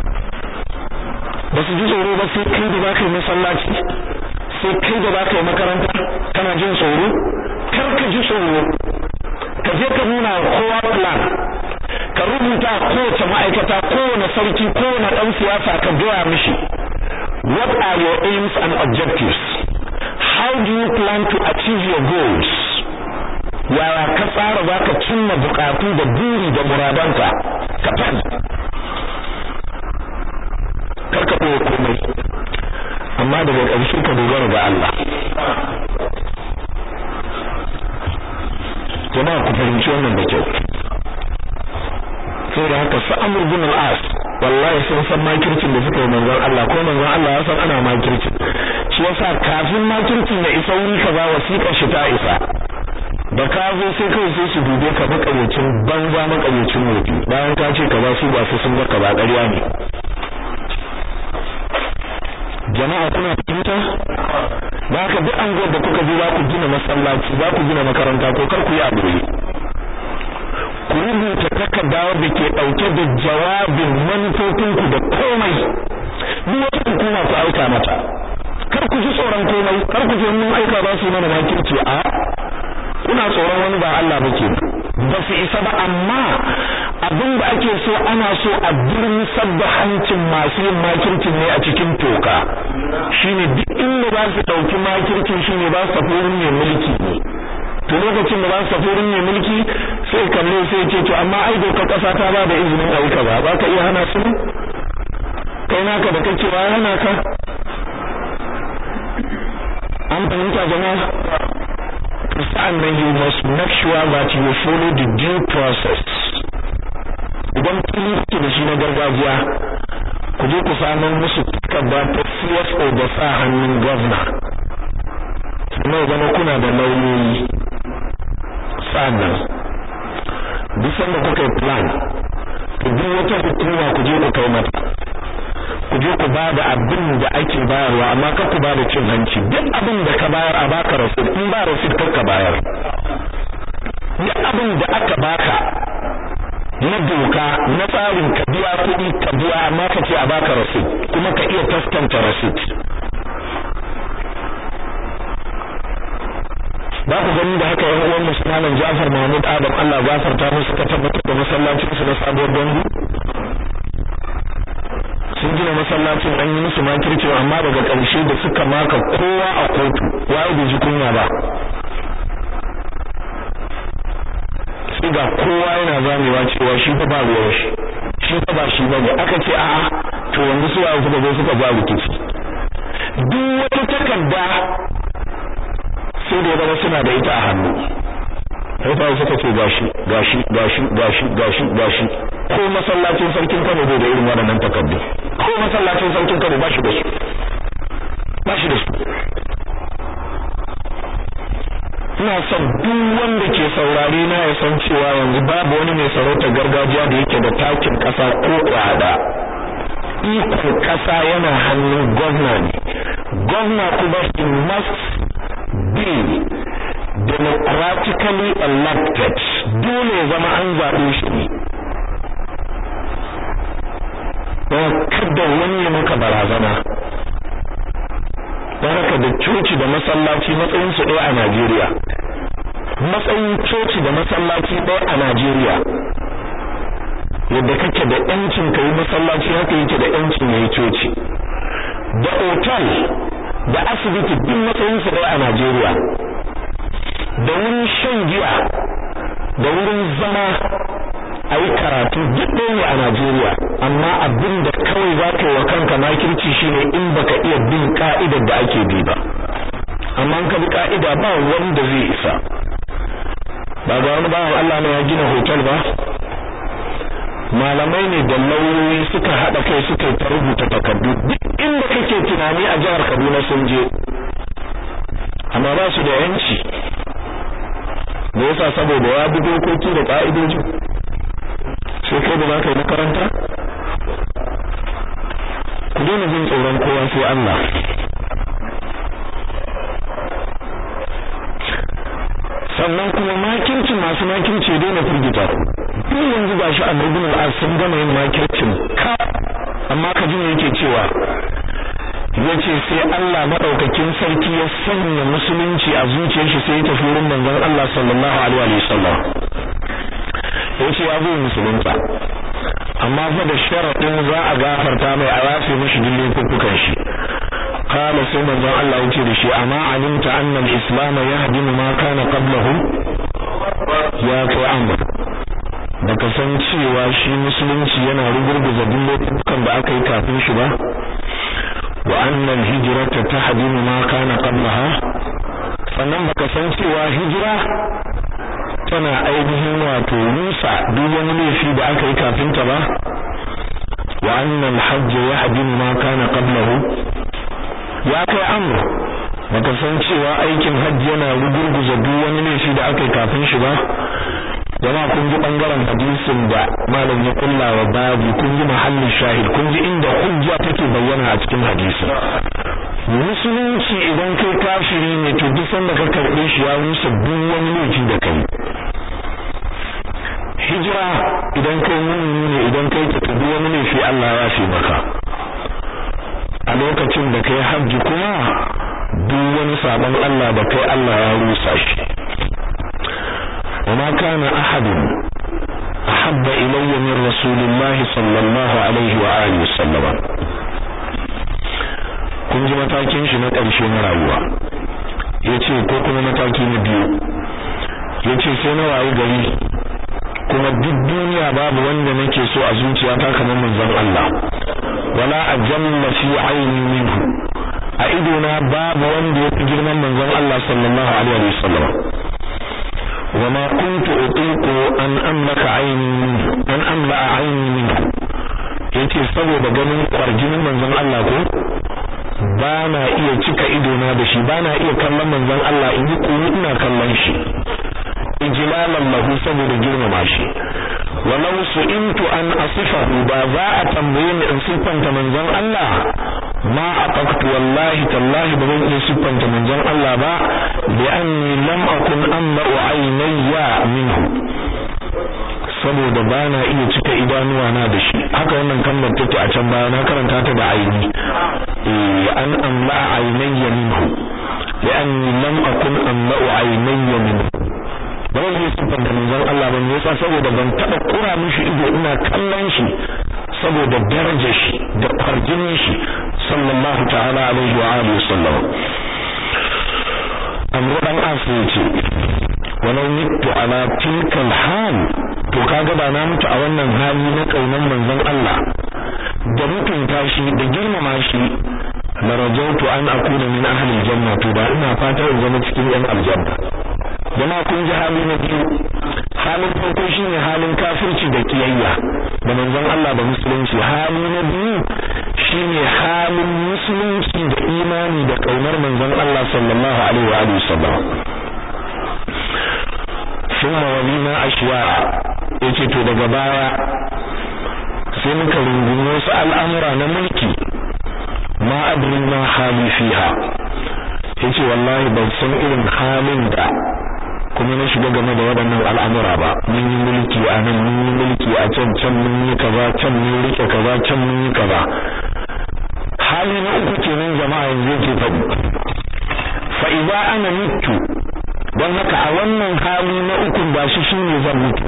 ba su ji tsoro ba sai kai da za ka yi masallaci sai kai da za ka yi makaranta kana jin tsoro kar ka ji tsoro ka je ka nuna kowa plan ka rubuta kowace ma'aikata kowane sarki kowane ɗan siyasa ka gaya mishi what are your aims and objectives how do you plan to achieve your goals yaya ka tsara za ka cimma bukatu da buri da muradanka ka faɗi karka ɓoye komai amma daga ƙarshe ka dogara ga Allah jama'a ku fahimci wannan da kyau saboda haka su amur bin al-as wallahi sun san makircin da suka yi manzon Allah ko manzon Allah ya san ana makircin shi yasa kafin makircin ya isa wuri kaza wasiƙar shi ta isa da ka zo sai kawai sai su dube ka makaryacin banza makaryacin wofi bayan ka ce kaza su ba su sun ga kaza ƙarya ne jama'a kuna fahimta ba ka duk anguwar da kuka je za ku gina masallaci za ku gina makaranta ko kar ku yi aure ku rubuta takarda da ke ɗauke da jawabin manufofinku da komai duk wata hukuma ku aika mata kar ku ji tsoron komai kar ku je mun aika za su yi mana makirci a kuna tsoron wani ba Allah ba ke ba su isa ba amma abin da ake so ana so a durmisar da hancin masu yin makircin ne a cikin toka shine duk inda za su ɗauki makircin shine ba su tafi wurin mai mulki ne to lokacin da ba su tafi wurin mai mulki sai kalle sai ce to amma ai doka ƙasa ta ba da izinin aika ba ba ka iya hana su kai naka da kake ba hana ka an fahimta jama'a sa'an nan you must make sure that you follow the due process idan fili kuke da shi na gargajiya ku je ku samu musu takarda ta CSO da sa hannun governor kuma ya zama kuna da lauyoyi sa'annan duk sanda kuka yi plan to duk wata hukuma ku je ku kai mata ku je ku bada abin da ake bayarwa amma kar ku bada cin hanci duk abin da ka bayar a baka rasid in ba rasid kar ka bayar duk abin da aka baka na doka na tsarin ka biya kuɗi ka biya amma ka ce a baka rasid kuma ka iya taskanta rasid ba ku gani da haka yan uwan musulmanin Ja'far Mahmud Adam Allah gafarta musu ka tabbatar da masallacin su na sabuwar gangu sun gina masallacin an yi musu makirci amma daga ƙarshe da suka maka kowa a kotu waye bai ji kunya ba sai ga kowa yana zamewa cewa shi fa ba ruwan shi shi fa ba shi bane aka ce a'a to yanzu su waye suka zo suka ja rikici duk wata takarda sai da ya zama suna da ita a hannu sai suka ce gashi gashi gashi gashi gashi gashi ko masallacin sarkin Kano bai da irin waɗannan takardu ko masallacin sarkin Kano ba shi da su ba shi da su ina son duk wanda ke saurare na ya san cewa yanzu babu wani mai sarautar gargajiya da yake da takin ƙasa ko kwada ikon ƙasa yana hannun gwamna ne gwamna kuma he must be democratically elected dole ya zama an zaɓe shi ne don kada wani ya maka barazana don haka da coci da masallaci matsayin su ɗaya a Najeriya matsayin coci da masallaci ɗaya a Najeriya yadda kake da yancin kai masallaci haka yake da yancin yayi coci da otal da asibiti duk matsayin su ɗaya a Najeriya da wurin shan giya da wurin zama a yi karatu duk ɗaya ne a Najeriya amma abin da kawai za ka yi wa kanka makirci shine in baka iya bin ka'idar da ake bi ba amma ka bi ka'ida ba wanda zai isa ba ga wani bawan Allah ne ya gina hotel ba malamai ne da lauyoyi suka haɗa kai suka yi ta rubuta takardu duk inda kake tunani a jihar Kaduna sun je amma ba su da yanci da yasa saboda ya bi dokoki da ka'idoji sai kai da zaka yi makaranta ku daina jin tsoron kowa sai Allah sannan kuma makirci masu makirci daina firgita ku duk yanzu gashi annabi al sun gama yin makircin ka amma ka ji yake cewa yace sai Allah madaukakin sarki ya sanya musulunci a zuciyar shi sai ya tafi wurin manzon Allah sallallahu alaihi wasallam yace ya zo musulunta amma fa da sharadin za a gafarta mai a yafe mishi dillin kukukan shi قال سيما ذا الله يتي شي اما علمت ان الاسلام يهدم ما كان قبله يا kai amr baka san cewa shi musulunci yana rugurguza duk lokutan da aka yi kafin shi ba wa annal hijrata tahdimu ma kana qablaha sannan baka san cewa hijira tana ainihin wato rusa duk wani laifi da aka yi kafin ta ba wa annal hajj yahdimu ma kana qablahu ya kai amru baka san cewa aikin hajji yana rugurguza duk wani laifi da aka yi kafin shi ba jama kun ji bangaren hadisin da malam ya kulla wa babu kun ji mahallin shahid kun ji inda hujja take bayyana a cikin hadisin musulunci idan kai kafiri ne to duk sanda ka karbe shi ya rusa duk wani laifi da kai hijira idan kai mummuni ne idan kai ta duk wani laifi Allah ya fi maka a lokacin da kai hajji kuma duk wani sabon Allah da kai Allah ya rusa shi وما كان أحد أحب إلي من رسول الله صلى الله عليه وآله وسلم kun ji matakin shi na ƙarshe na rayuwa yace ko kuma mataki na biyu yace sai na wayi gari kuma duk duniya babu wanda nake so a zuciyata kamar manzon Allah wala ajalla fi aini minhu a idona babu wanda ya fi girman manzon Allah sallallahu alaihi wasallam وما كنت أطيق أن أملك عيني منه أن أملأ عيني منه yace saboda ganin kwarjinin manzon Allah ko ba na iya cika idona da shi ba na iya kallon manzon Allah in yi kuru ina kallon shi ijlalan lahu saboda girmama shi walau su'intu an asifahu ba za a tambaye ni in siffanta manzon Allah ma aqaqtu wallahi tallahi ba zan iya siffanta manzon Allah ba bi anni lam akun amma aynayya minhu saboda ba na iya cika idanuwa na da shi haka wannan kalmar take a can baya na karanta ta da aini eh an amla aynayya minhu li anni lam akun amma aynayya minhu ba zan iya siffanta manzon Allah ba ne yasa saboda ban taba kura mishi ido ina kallon shi saboda darajar shi da kwarjinin shi sallallahu ta'ala alaihi wa alihi wasallam amru dan asu yace walau mittu ala tilka hal to kaga ba na mutu a wannan hali na kaunan manzon Allah da mutunta shi da girmama shi la rajautu an akuna min ahli aljanna to da ina fata in zama cikin yan aljanna jama'a kun ji hali na biyu halin farko shine halin kafirci da kiyayya da manzon Allah da musulunci hali na biyu shine halin musulunci da imani da kaunar manzon Allah sallallahu alaihi wa alihi wasallam thumma walina ashwa yace to daga baya sai muka rungumi wasu al'amura na mulki ma adri ma hali fiha yace wallahi ban san irin halin da kuma na shiga game da waɗannan al'amura ba mun yi mulki a nan mun yi mulki a can can mun yi kaza can mun rike kaza can mun yi kaza hali na uku kenan jama'a yanzu yake faɗi fa idza ana mutu don haka a wannan hali na uku ba shi shine zan mutu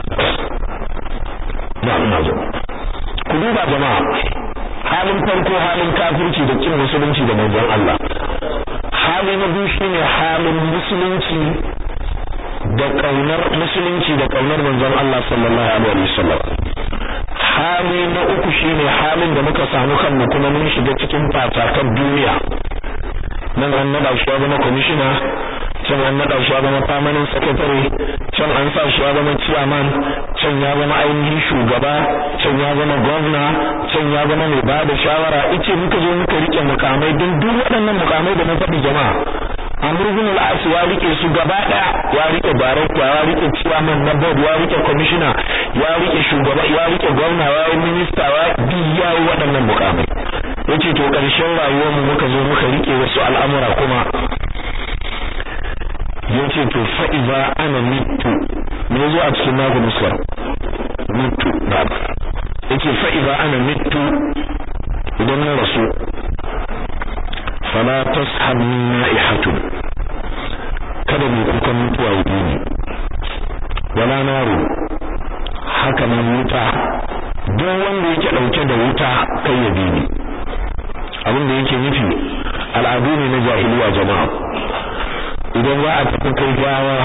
ba ina zo ku duba jama'a halin farko halin kafirci da kin musulunci da manzon Allah hali na biyu shine halin musulunci da kaunar musulunci da kaunar manzon Allah sallallahu alaihi wasallam hali na uku shine halin da muka samu kanmu kuma mun shiga cikin fatakan duniya nan an nada shi ya zama commissioner can an nada shi ya zama permanent secretary can an sa shi ya zama chairman can ya zama ainihin shugaba can ya zama governor can ya zama mai ba da shawara ice muka zo muka rike mukamai don duk waɗannan mukamai da na faɗi jama'a Amr ibn al-As ya rike su gaba daya ya rike director ya rike chairman na board ya rike commissioner ya rike shugaba ya rike gwamna ya yi minister ya bi ya yi waɗannan mukamai yace to ƙarshen rayuwar mu muka zo muka rike wasu al'amura kuma yace to fa iza ana mitu me zo a cikin nagu muskar mitu na yace fa iza ana mitu idan na rasu fala tashabni na'ihatun kada mu kukan mutuwa yi ne wala naru haka nan wuta duk wanda yake dauke da wuta kai ya bi ni abin da yake nufi al'adu ne na jahiliya jama'a idan za a tafi kai gawa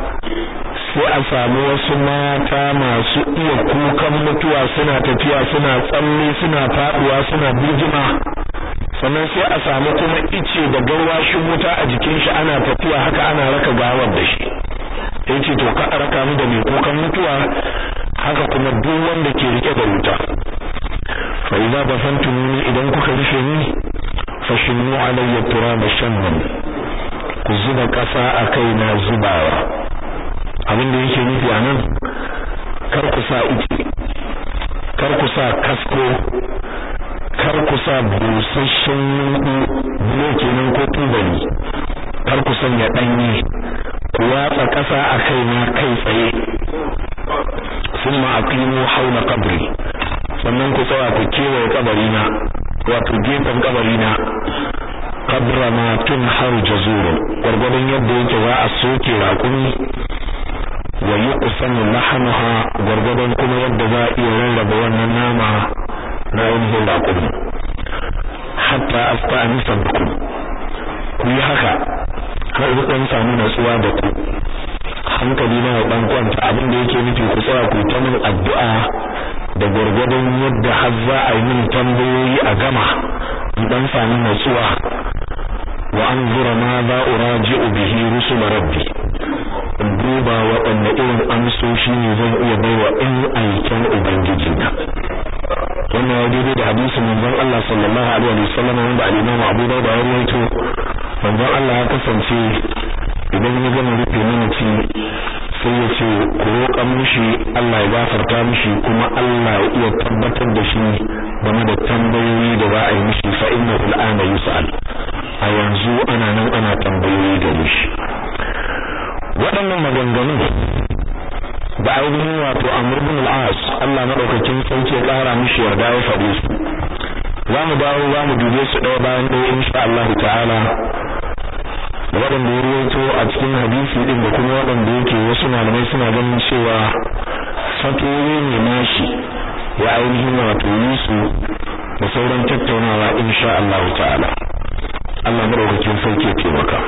sai a samu wasu mata masu iya kukan mutuwa suna tafiya suna tsalle suna faduwa suna birgima sannan sai a samu kuma ice da garwashin wuta a jikin shi ana tafiya haka ana raka gawar da shi yace to ka raka mu da mai kukan mutuwa haka kuma duk wanda ke rike da wuta fa idza basantumuni idan kuka rufe ni fashinu alayya turaba shannan ku zuba kasa a kai na zubawa abin da yake nufi anan kar ku sa ice kar ku sa kasko kar ku sa busasshen yunku bulo kenan ko tubali kar ku sanya danye ku watsa kasa a kai na kai tsaye summa aqimu hawla qabri sannan ku tsaya ku kewaye kabari na wato gefen kabari na qabra ma tunhar jazurun gwargwadon yadda yake za a soke raƙumi wa yuqsamu lahmaha gwargwadon kuma yadda za a iya rarraba wannan nama na ainihin raƙumi hatta asta'anisa bikum ku yi haka har zan samu natsuwa da ku hankali na dan kwanta abin da yake nufi ku tsaya ku ta min addu'a da gwargwadon yadda har za a yi min tambayoyi a gama in dan samu natsuwa wa anzura ma za uraji'u bihi rusul rabbi in duba waɗanne irin amsoshi ne zan iya baiwa in aikin ubangiji na wannan ya daidai da hadisin manzon Allah sallallahu alaihi wa sallam wanda al-Imam Abu Dawud ya rawaito manzon Allah ya kasance idan ya gama rufe mamaci sai ya ce ku roƙan mishi Allah ya gafarta mishi kuma Allah ya iya tabbatar da shi game da tambayoyi da za a yi mishi fa innahu al'ana yus'al a yanzu ana nan ana tambayoyi da mishi waɗannan maganganu da ainihin wato Amr ibn al-As Allah madaukakin sarki ya ƙara mishi yarda ya faɗe su za mu dawo za mu dube su ɗaya bayan ɗaya insha Allah ta'ala waɗanda ya ruwaito a cikin hadisi ɗin da kuma waɗanda yake wasu malamai suna ganin cewa fatoyi ne nashi ya ainihin wato yi su da sauran tattaunawa insha Allah ta'ala Allah madaukakin sarki ya taimaka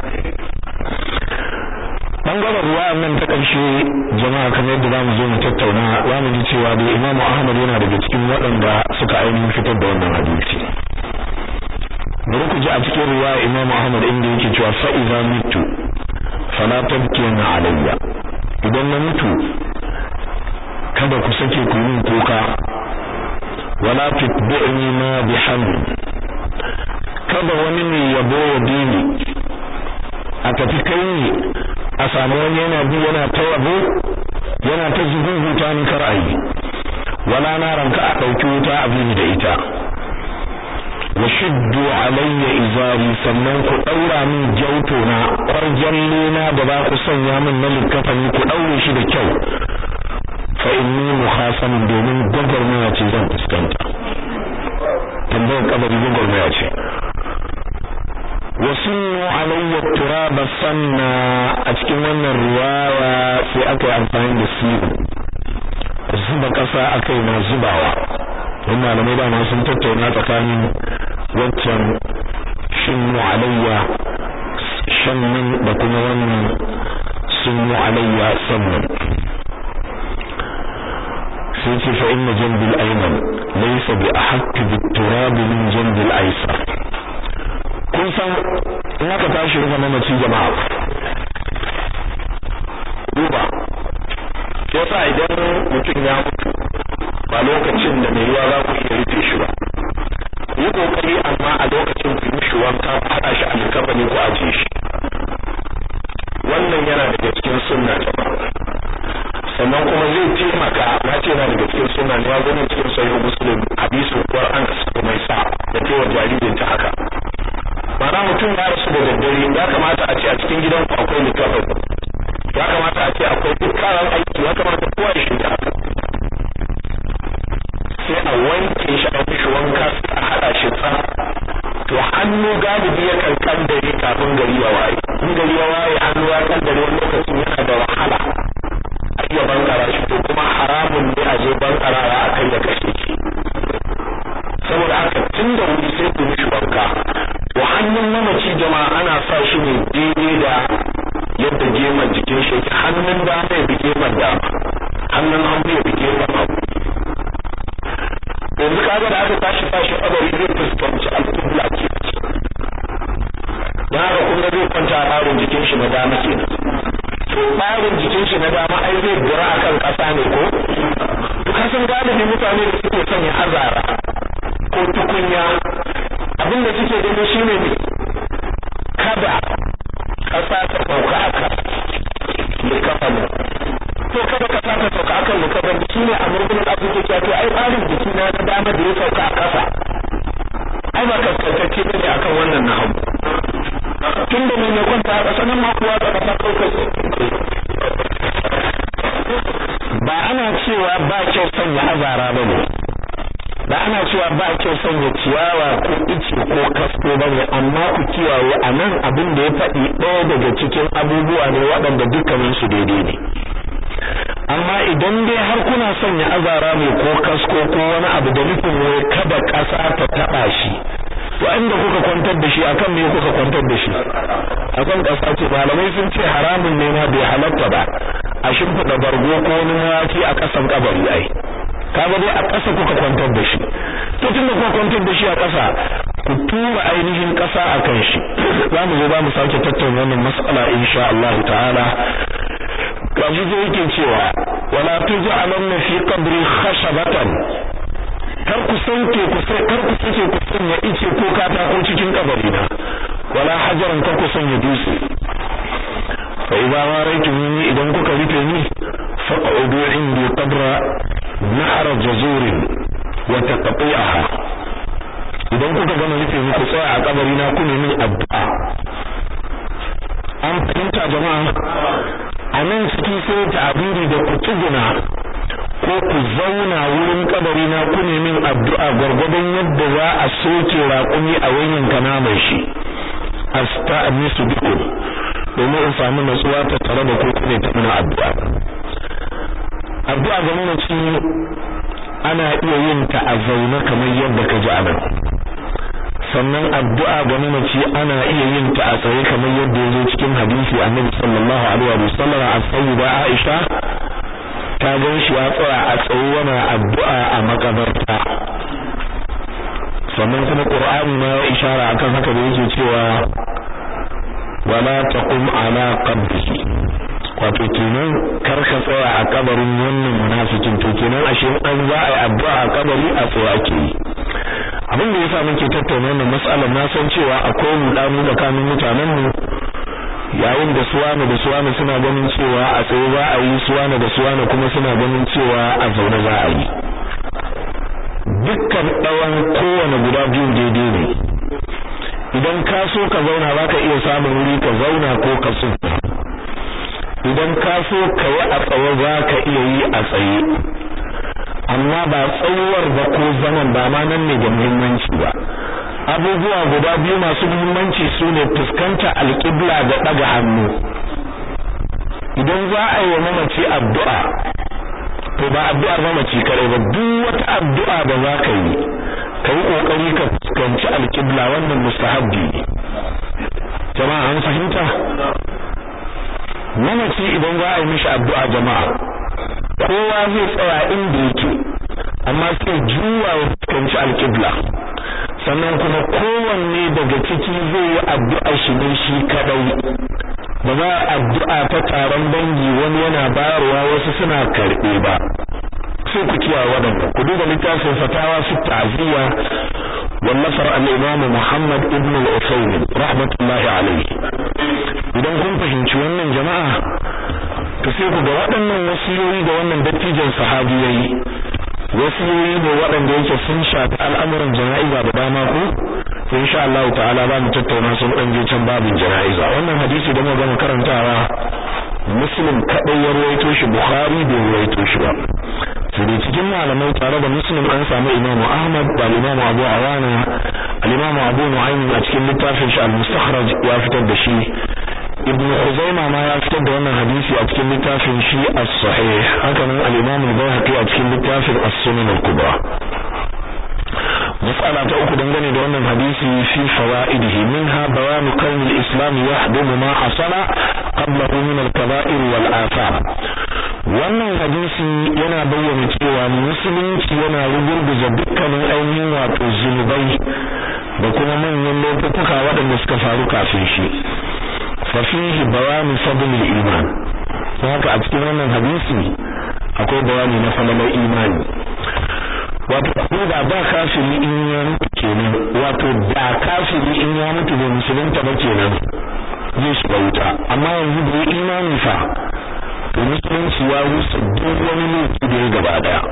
bangaren ruwa nan ta ƙarshe jama'a kamar yadda zamu zo mu tattauna zamu ji cewa da Imam Ahmad yana daga cikin waɗanda suka ainihin fitar da wannan hadisi bari ku ji a cikin ruwa Imam Ahmad inda yake cewa fa idza mitu fala tabkina alayya idan na mutu kada ku sake ku yi kuka wala tutbi'ni ma bihamd kada wani mai yabo ya dini a tafi kai ne a samu wani yana bi yana ta yabo yana ta zuzuta ni kar ayi wala na ranka a dauki wuta a bini da ita wa shiddu alayya izari sannan ku daura min jauto na kwarjalle na da ba ku sanya min na likafani ku daure shi da kyau fa inni mukhasamun domin gwagwarmaya ce zan fuskanta tambayar kabari gwagwarmaya ce wasu alayya turaba sanna a cikin wannan riwaya sai aka yi amfani da siru zuba kasa akai na zubawa don malamai dama sun tattauna tsakanin waccan shinnu alayya shannan da kuma wannan sunnu alayya sannan sai ce fa inna janbil ayman laysa bi ahakk bit turab min janbil aysar kun san in aka tashi rufe mamaci jama'a duba yasa idan mutum ya mutu ba lokacin da mai yiwa za ku iya rufe shi ba yi kokari amma a lokacin ku mishi wanka ku haɗa shi a likafani ku ajiye shi wannan yana daga cikin sunna jama'a sannan kuma zai taimaka na ce yana daga cikin sunna ne ya zo ne cikin sahih muslim hadisin qur'an da suka mai sa da cewa jaririn ta haka mana mutum ya rasu da daddare ya kamata a ce a cikin gidan ku akwai likafin ya kamata a ce akwai duk kayan aiki ya kamata kowa ya shirya haka sai a wanke shi a mishi wanka sai a haɗa shi tsaf to hannu galibi ya kan kandare kafin gari ya waye in gari ya waye hannu ya kandare wani lokacin yana da wahala a iya bankara shi to kuma haramun ne a je bankarawa a kai da kashe shi saboda haka tun da wuri sai ku mishi wanka wa hannun mamaci jama'a ana sa shi ne daidai da yadda geman jikin shi yake hannun dama ya bi geman dama hannun hagu ya bi geman hagu yanzu kaga da aka tashi tashi kabari zai fuskanci alƙibla ke don haka kuma zai kwanta a ɓarin jikin shi na dama ke to ɓarin jikin shi na dama ai zai dura akan ƙasa ne ko to kasan galibi mutane da suke sanya azara ko tukunya abinda suke gani shine ne kada ƙasa ta sauka aka likafan to kada ƙasa ta sauka akan likafan shine a murgunin afirka cewa to ai ɓarin jiki na na dama da ya sauka a ƙasa ai ba kaskantacce bane akan wannan na hagu tun da mai kwanta a ƙasa nan ma kuwa ta ƙasa ɗaukar ba ana cewa ba kyau sanya azara ba ne ba ana cewa ba kyau sanya ciyawa ko ice ko kasko ba ne amma ku kiyaye a nan abin da ya faɗi ɗaya daga cikin abubuwa ne waɗanda dukkanin su daidai ne amma idan dai har kuna sanya azara ne ko kasko ko wani abu da nufin wai kada ƙasa ta taɓa shi to inda kuka kwantar da shi akan me kuka kwantar da shi akan ƙasa ce malamai sun ce haramun ne ma bai halatta ba a shimfiɗa bargo ko wani mawaci a ƙasan kabari ai kaga dai a ƙasa kuka kwantar da shi to tunda kuka kwantar da shi a ƙasa ku tura ainihin ƙasa a kan shi za mu zo za mu sake tattauna wannan mas'ala insha Allah ta'ala kaji zai yake cewa wala tuj'alanna fi qabri khashabatan kar ku sanke ku sai kar ku sake ku sanya ice ko katako cikin kabari na wala hajaran kar ku sanya dutse fa idza waraytumuni idan kuka rufe ni faq'udu indi qabra nahar jazur wa taqti'aha idan kuka gama rufe ni ku tsaya a kabari na ku nemi addu'a an fahimta jama'a a nan cikin sai ta'abiri da ku tsuguna ko ku zauna wurin kabari na ku min addu'a gwargwadon yadda za a soke raƙumi a wayin kana mai shi asta'nisu bikum domin in samu natsuwa ta tare da ku ne ta mana addu'a addu'a ga mamaci ana iya yin ta a zaune kamar yadda ka ji a nan sannan addu'a ga mamaci ana iya yin ta a tsaye kamar yadda ya zo cikin hadisi annabi sallallahu alaihi wa sallam a sayyida Aisha ta gan shi ya tsaya a tsaye yana addu'a a makabarta sannan kuma Qur'ani ma ya ishara akan haka da yake cewa wala taqum ala qabrihi wato kenan kar ka tsaya a kabarin wannan munafikin to kenan ashe an za a yi addu'a a kabari a tsaye ake yi abin da yasa muke tattauna wannan mas'alar na san cewa akwai mudanu tsakanin mutanen mu yayin da suwana da suwana suna ganin cewa a tsaye za a yi suwana da suwana kuma suna ganin cewa a zaune za a yi dukkan ɗawan kowane guda biyu daidai ne idan ka so ka zauna za ka iya samun wuri ka zauna ko ka so idan ka so ka yi a tsaye za ka iya yi a tsaye amma ba tsawar ba ko zaman ba ma nan ne da muhimmanci ba abubuwa guda biyu masu muhimmanci su ne fuskanta alƙibla da ɗaga hannu idan za a yi wa mamaci addu'a to ba addu'ar mamaci kare ba duk wata addu'a da za ka yi ka yi ƙoƙari ka fuskanci alƙibla wannan mustahabbi ne jama'a an fahimta mamaci idan za a yi mishi addu'a jama'a kowa zai tsaya inda yake amma sai juwa ya fuskanci alƙibla sannan kuma kowanne daga ciki zai yi addu'a shi ne shi kadai ba za a addu'a ta taron dangi wani yana bayarwa wasu suna karɓe ba sai ku kiyaye waɗanda ku duba littafin fatawa su ta'ziya wallafar al-imam Muhammad ibn al-Usaymin rahmatullahi alayhi idan kun fahimci wannan jama'a to sai ku ga waɗannan wasiyoyi da wannan dattijan sahabi yayi wasiyoyi ne waɗanda yake sun shafi al'amuran jana'iza da dama ko to insha Allah ta'ala za mu tattauna su dan je can babin jana'iza wannan hadisi da muka gama karantawa muslim kadai ya ruwaito shi bukhari bai ruwaito shi ba sai dai cikin malamai tare da muslim an samu imam ahmad da imam abu awana al-imam abu nu'aym a cikin littafin shi al-mustakhraj ya fitar da shi ibn Khuzaimah ma ya fitar da wannan hadisi a cikin littafin shi as-sahih haka nan al-Imam al-Baihaqi a cikin littafin as-Sunan al-Kubra mas'ala ta uku dangane da wannan hadisi fi fawaidihi minha bayan kawn al-islam yahdumu ma hasala qablahu min al-kaba'ir wal athar wannan hadisi yana bayyana cewa musulunci yana rugurguza dukkanin ainihin wato zunubai da kuma manyan laifuka waɗanda suka faru kafin shi ففيه بيان فضل الإيمان haka a cikin wannan hadisi akwai bayani na falalar imani wato ko da ba kafiri in ya mutu kenan wato da kafiri in ya mutu bai musulunta ba kenan zai shiga wuta amma yanzu da ya imani fa to musulunci ya rusa duk wani laifi da ya gaba daya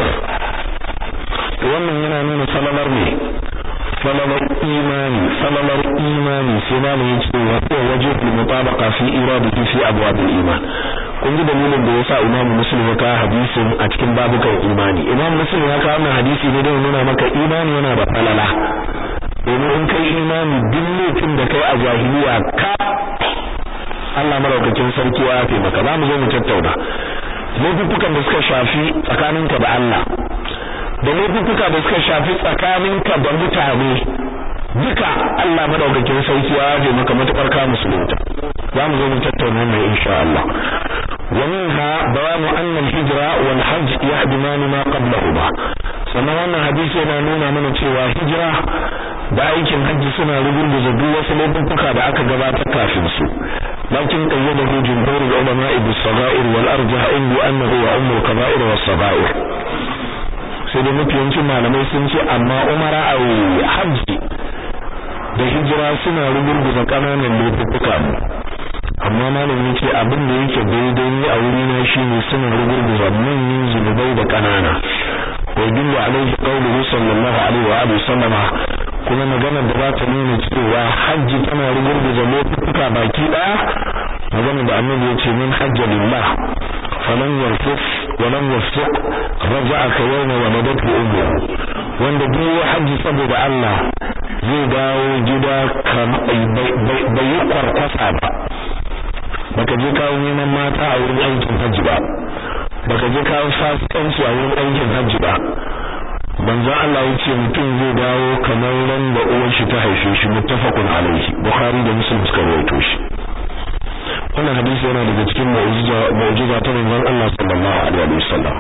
to wannan yana nuna falalar ne falalar imani falalar imani sai ma ne yace wa huwa wajibul mutabaqa fi iradihi fi abwabil iman kun ji dalilin da yasa Imam Muslim ya kawo hadisin a cikin babukan imani Imam Muslim ya kawo wannan hadisi ne don nuna maka imani yana da falala domin in kai imani duk laifin da kai a jahiliya ka Allah maraukakin sarki ya yafe maka za mu zo mu tattauna laifukan da suka shafi tsakaninka da Allah da laifuka da suka shafi tsakaninka da mutane duka Allah madaukakin sarki ya yaje maka matukar ka musulunta za mu zo mu tattauna mai insha Allah wa minha bayanu anna al-hijra wal hajj yahdimani ma qablahuma sannan wannan hadisi yana nuna mana cewa hijira da aikin hajji suna rugurguza duk wasu laifuka da aka gabatar kafin su lakin qayyadahu jumhur al-ulama bis-sagha'ir wal arjah inda annahu wa ummu al-kaba'ir was-sagha'ir sai da mafiyancin malamai sun ce amma umara a hajji da hijira suna rugurguza kananan laifuka ne amma malamin ce abin da yake daidai a wuri na shine suna rugurguza manyan zunubai da kanana wa yadullu alaihi qawluhu sallallahu alaihi wa alihi sallama kuma magana da za ta nuna cewa hajji tana rugurguza laifuka baki daya magana da annabi ya ce min hajja lillah falan yarfus wa lam yafsuq raja'a ka yawma waladatu ummuhu wanda duk hajji saboda Allah zai dawo gida bai yi kwarkwasa ba baka je kawo neman mata a wurin aikin hajji ba baka je kawo fasikanci a wurin aikin hajji ba hijira manzon Allah ya ce mutum zai dawo kamar ran da uwar shi ta haife shi muttafaqun alaihi bukhari da muslim suka rawaito shi wannan hadisi yana daga cikin mu'jiza mu'jiza ta manzon Allah sallallahu alaihi wasallam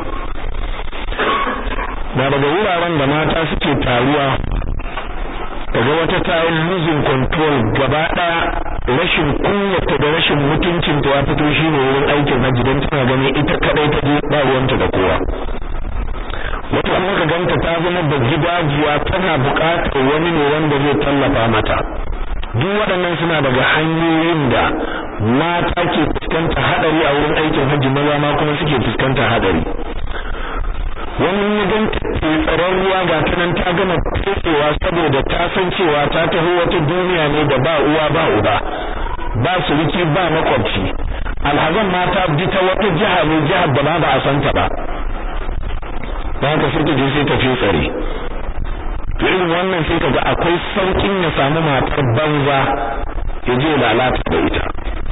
na daga wuraren da mata suke taruwa daga wata tayin losing control gaba daya rashin kunyata da rashin mutuncin ta ya fito shine wurin aikin hajji don tana ganin ita kadai ta je ba ruwanta da kowa wata kuma ka ganta ta zama da gidajiya tana buƙatar wani ne wanda zai tallafa mata duk waɗannan suna daga hanyoyin da mata ke fuskanta hadari a wurin aikin hajji maza ma kuma suke fuskanta hadari wani ya ganta ke tsaron ruwa ga ta nan ta gama fesewa saboda ta san cewa ta taho wata duniya ne da ba uwa ba uba ba suruki ba makwabci alhazan mata bi ta wata jiha ne jihar da ba ba a san ta ba ba ka sai ta je sai ta tsare to irin wannan sai kaga akwai saukin ya samu matar banza ya je lalata da ita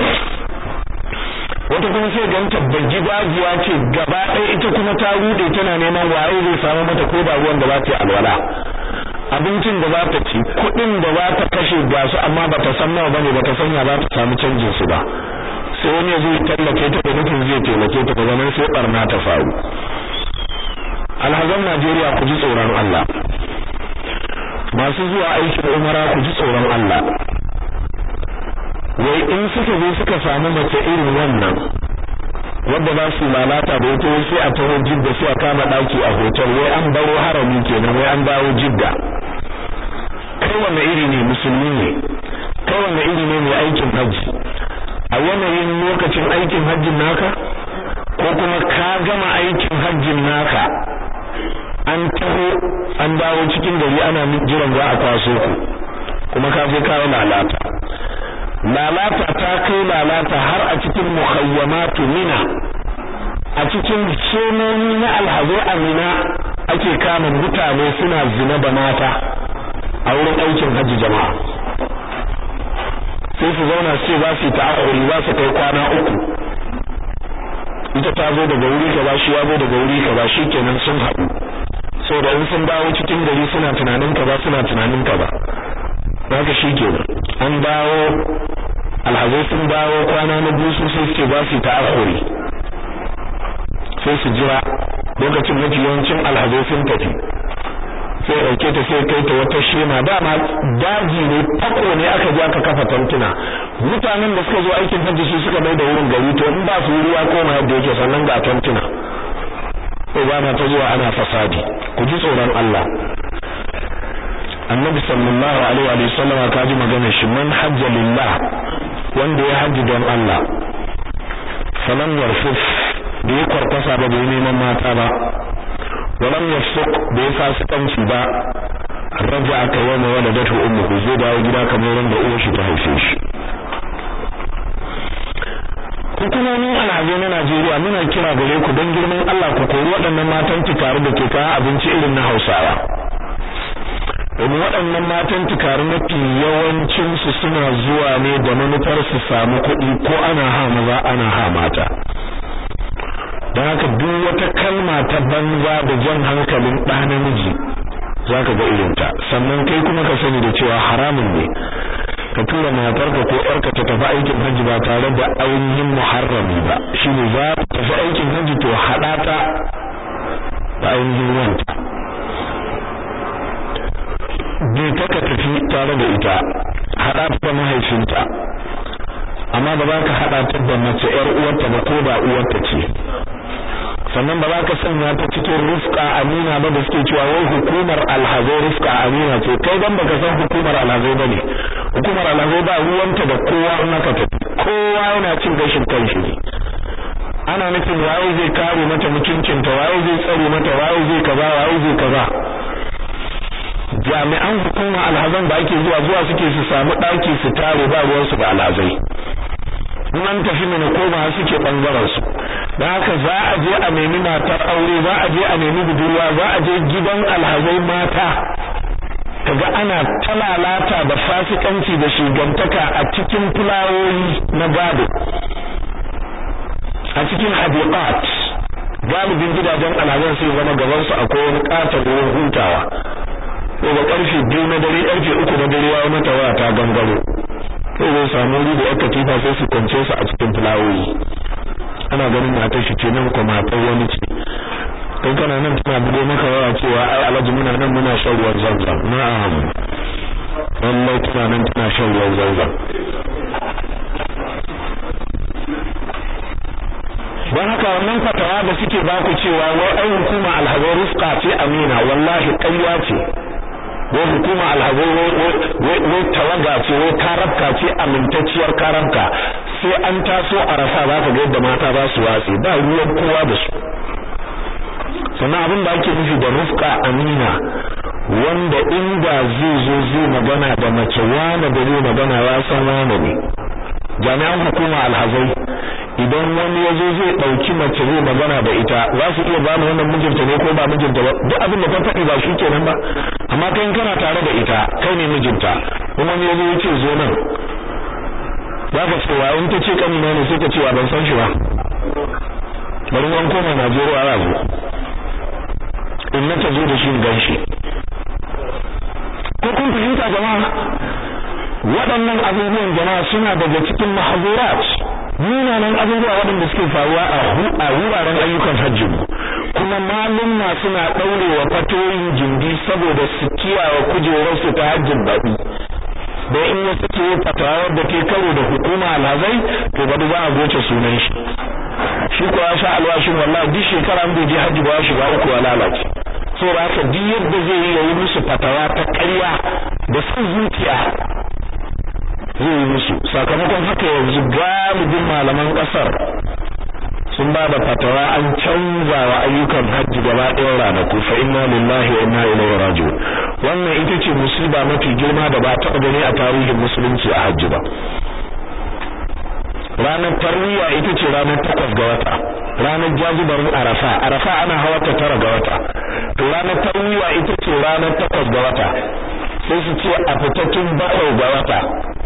wata kuma sai ganta da gidajiya ce gaba ɗaya ita kuma ta rude tana neman waye zai samu mata ko da ruwan da za ta yi alwala abincin da za ta ci kuɗin da za ta kashe ga su amma ba ta san nawa bane ba ta san ya za ta samu canjin su ba sai wani ya zo ya tallafe ta da nufin zai taimake ta daga nan sai barna ta faru alhazan Najeriya ku ji tsoron Allah masu zuwa aikin umara ku ji tsoron Allah wai in suka zo suka samu mace irin wannan wadda ba su lalata da ita sai a taho jidda sai a kama daki a hotel wai an baro harami kenan wai an dawo jidda kai wanne iri ne musulmi ne kai wanne iri ne mai aikin hajji a yanayin lokacin aikin hajjin naka ko kuma ka gama aikin hajjin naka an taho an dawo cikin gari ana jiran za a kwaso ku kuma ka je kawo lalata lalata ta kai lalata har a cikin mukhayyamatu mina a cikin sononi na alhazo amina ake kama mutane suna zina da mata a wurin aikin hajji jama'a sai su zauna su ce za su yi ta'akuri za su kai kwana uku ita ta zo daga wuri kaza shi ya zo daga wuri kaza kenan sun haɗu saboda in sun dawo cikin gari suna tunanin kaza suna tunanin kaza haka kenan an dawo alhazai sun dawo kwana na biyu sun sai suke ba su ta'akhuri sai su jira lokacin mafi yawancin alhazai sun tafi sai dauke ta sai kai ta wata shema dama daji ne fako ne aka je aka kafa tantuna mutanen da suka zo aikin hajji su suka mai da wurin gari to in ba su ruwa koma yadda yake sannan ga tantuna ko ba na ta zuwa ana fasadi ku ji tsoron Allah annabi sallallahu alaihi wa sallama ka ji maganar shi man hajja lillah wanda ya haji don Allah falam yarfuf da ya kwarkwasa ba bai neman mata ba walam yafsuq da ya fasikanci ba raja aka yana waladatu ummuhu zai dawo gida kamar wanda uwar shi ta haife shi hukumomin alhaji na Najeriya muna kira gare ku don girman Allah ku kori waɗannan matan tare da ke kawo abinci irin na Hausawa domin waɗannan matan tukari mafi yawancinsu suna zuwa ne da manufar su samu kuɗi ko ana ha maza ana ha mata don haka duk wata kalma ta banza da jan hankalin ɗa namiji za ka ga irinta sannan kai kuma ka sani da cewa haramun ne ka tura matarka ko ƴarka ta tafi aikin hajji ba tare da ainihin muharrami ba shine za ta tafi aikin hajji to haɗa ta da ainihin wanta bai taka tafi tare da ita haɗa ta da mahaifinta amma ba za ka haɗa ta da mace ƴar uwarta ba ko da uwarta ce sannan ba za ka sanya ta cikin rufka amina ba da suke cewa wai hukumar alhazai rufka amina ce kai dan baka san hukumar alhazai ba ne hukumar alhazai ba ruwanta da kowa in aka tafi kowa yana cin gashin kanshi ne ana nufin waye zai kare mata mutuncinta waye zai tsare mata waye zai kaza waye zai kaza jami'an hukuma alhazan da ake zuwa zuwa suke su samu ɗaki su tare ba ruwansu da alhazai in an tafi mana koma suke bangaren su dan haka za a je a nemi matar aure za a je a nemi budurwa za a je gidan alhazai mata kaga ana talalata da fasikanci da shigantaka a cikin fulawoyi na gado a cikin hadiqat galibin gidajen alhazan sai zama gaban su akwai wani katon ruwan hutawa ko ga karfe biyu na dare karfe uku na dare ya mata waya ta gangaro sai zai samu wuri da aka tifa sai su kwance su a cikin fulawoyi ana ganin matar shi ce nan ko matar wani ce kai kana nan tana bugo maka waya cewa ai alhaji muna nan muna shan ruwan zanzan na'am lallai tana nan tana shan ruwan zanzan don haka wannan fatawa da suke baku cewa wai ai hukuma alhazai rufqa ce amina wallahi ƙarya ce wai hukuma alhazai wai tawaga ce wai karabka ce amintacciyar karabka sai an taso a rasa za ka ga yadda mata za su watse ba ruwan kowa da su sannan abin da ake nufi da rufqa amina wanda inda zai zo zai magana da mace wane da zai magana ya san wane ne jami'an hukuma alhazai idan wani ya zo zai ɗauki mace zai magana da ita za su iya bani wannan mijinta ne ko ba mijinta ba duk abin da ta faɗi ba shi kenan ba amma kai kana tare da ita kai ne mijinta kuma wani ya zo ya ce zo nan za ka ce wa in ta ce kanina ne sai ka ce wa ban san shi ba bari an koma Najeriya ya zo in na ta zo da shi gan shi ko kun fahimta jama'a waɗannan abubuwan jama'a suna daga cikin mahzurat munanan abubuwa waɗanda suke faruwa a wuraren ayyukan hajji kuma malumma suna ɗaurewa fatoyin jindi saboda su kiyaye kujerarsu ta hajjin baɗi da in ya suke fatawa da ke karo da hukuma alhazai to ba za a goce sunan shi shi ko ya sha alwashin wallahi duk shekara an bai je hajji ba ya shiga uku ya lalace saboda haka duk yadda zai yi yayi musu fatawa ta ƙarya da son zuciya zai yi musu sakamakon haka yanzu galibin malaman ƙasar sun ba da fatawa an canza wa ayyukan hajji gaba ɗayan ranaku fa inna lillahi wa inna ilaihi raji'un wannan ita ce musiba mafi girma da ba taɓa gani a tarihin musulunci a hajji ba ranar tarwiya ita ce ranar takwas ga wata ranar jajibar arafa arafa ana hawa ta tara ga wata to ranar tarwiya ita ce ranar takwas ga wata sai su ce a fitattun bakwai ga wata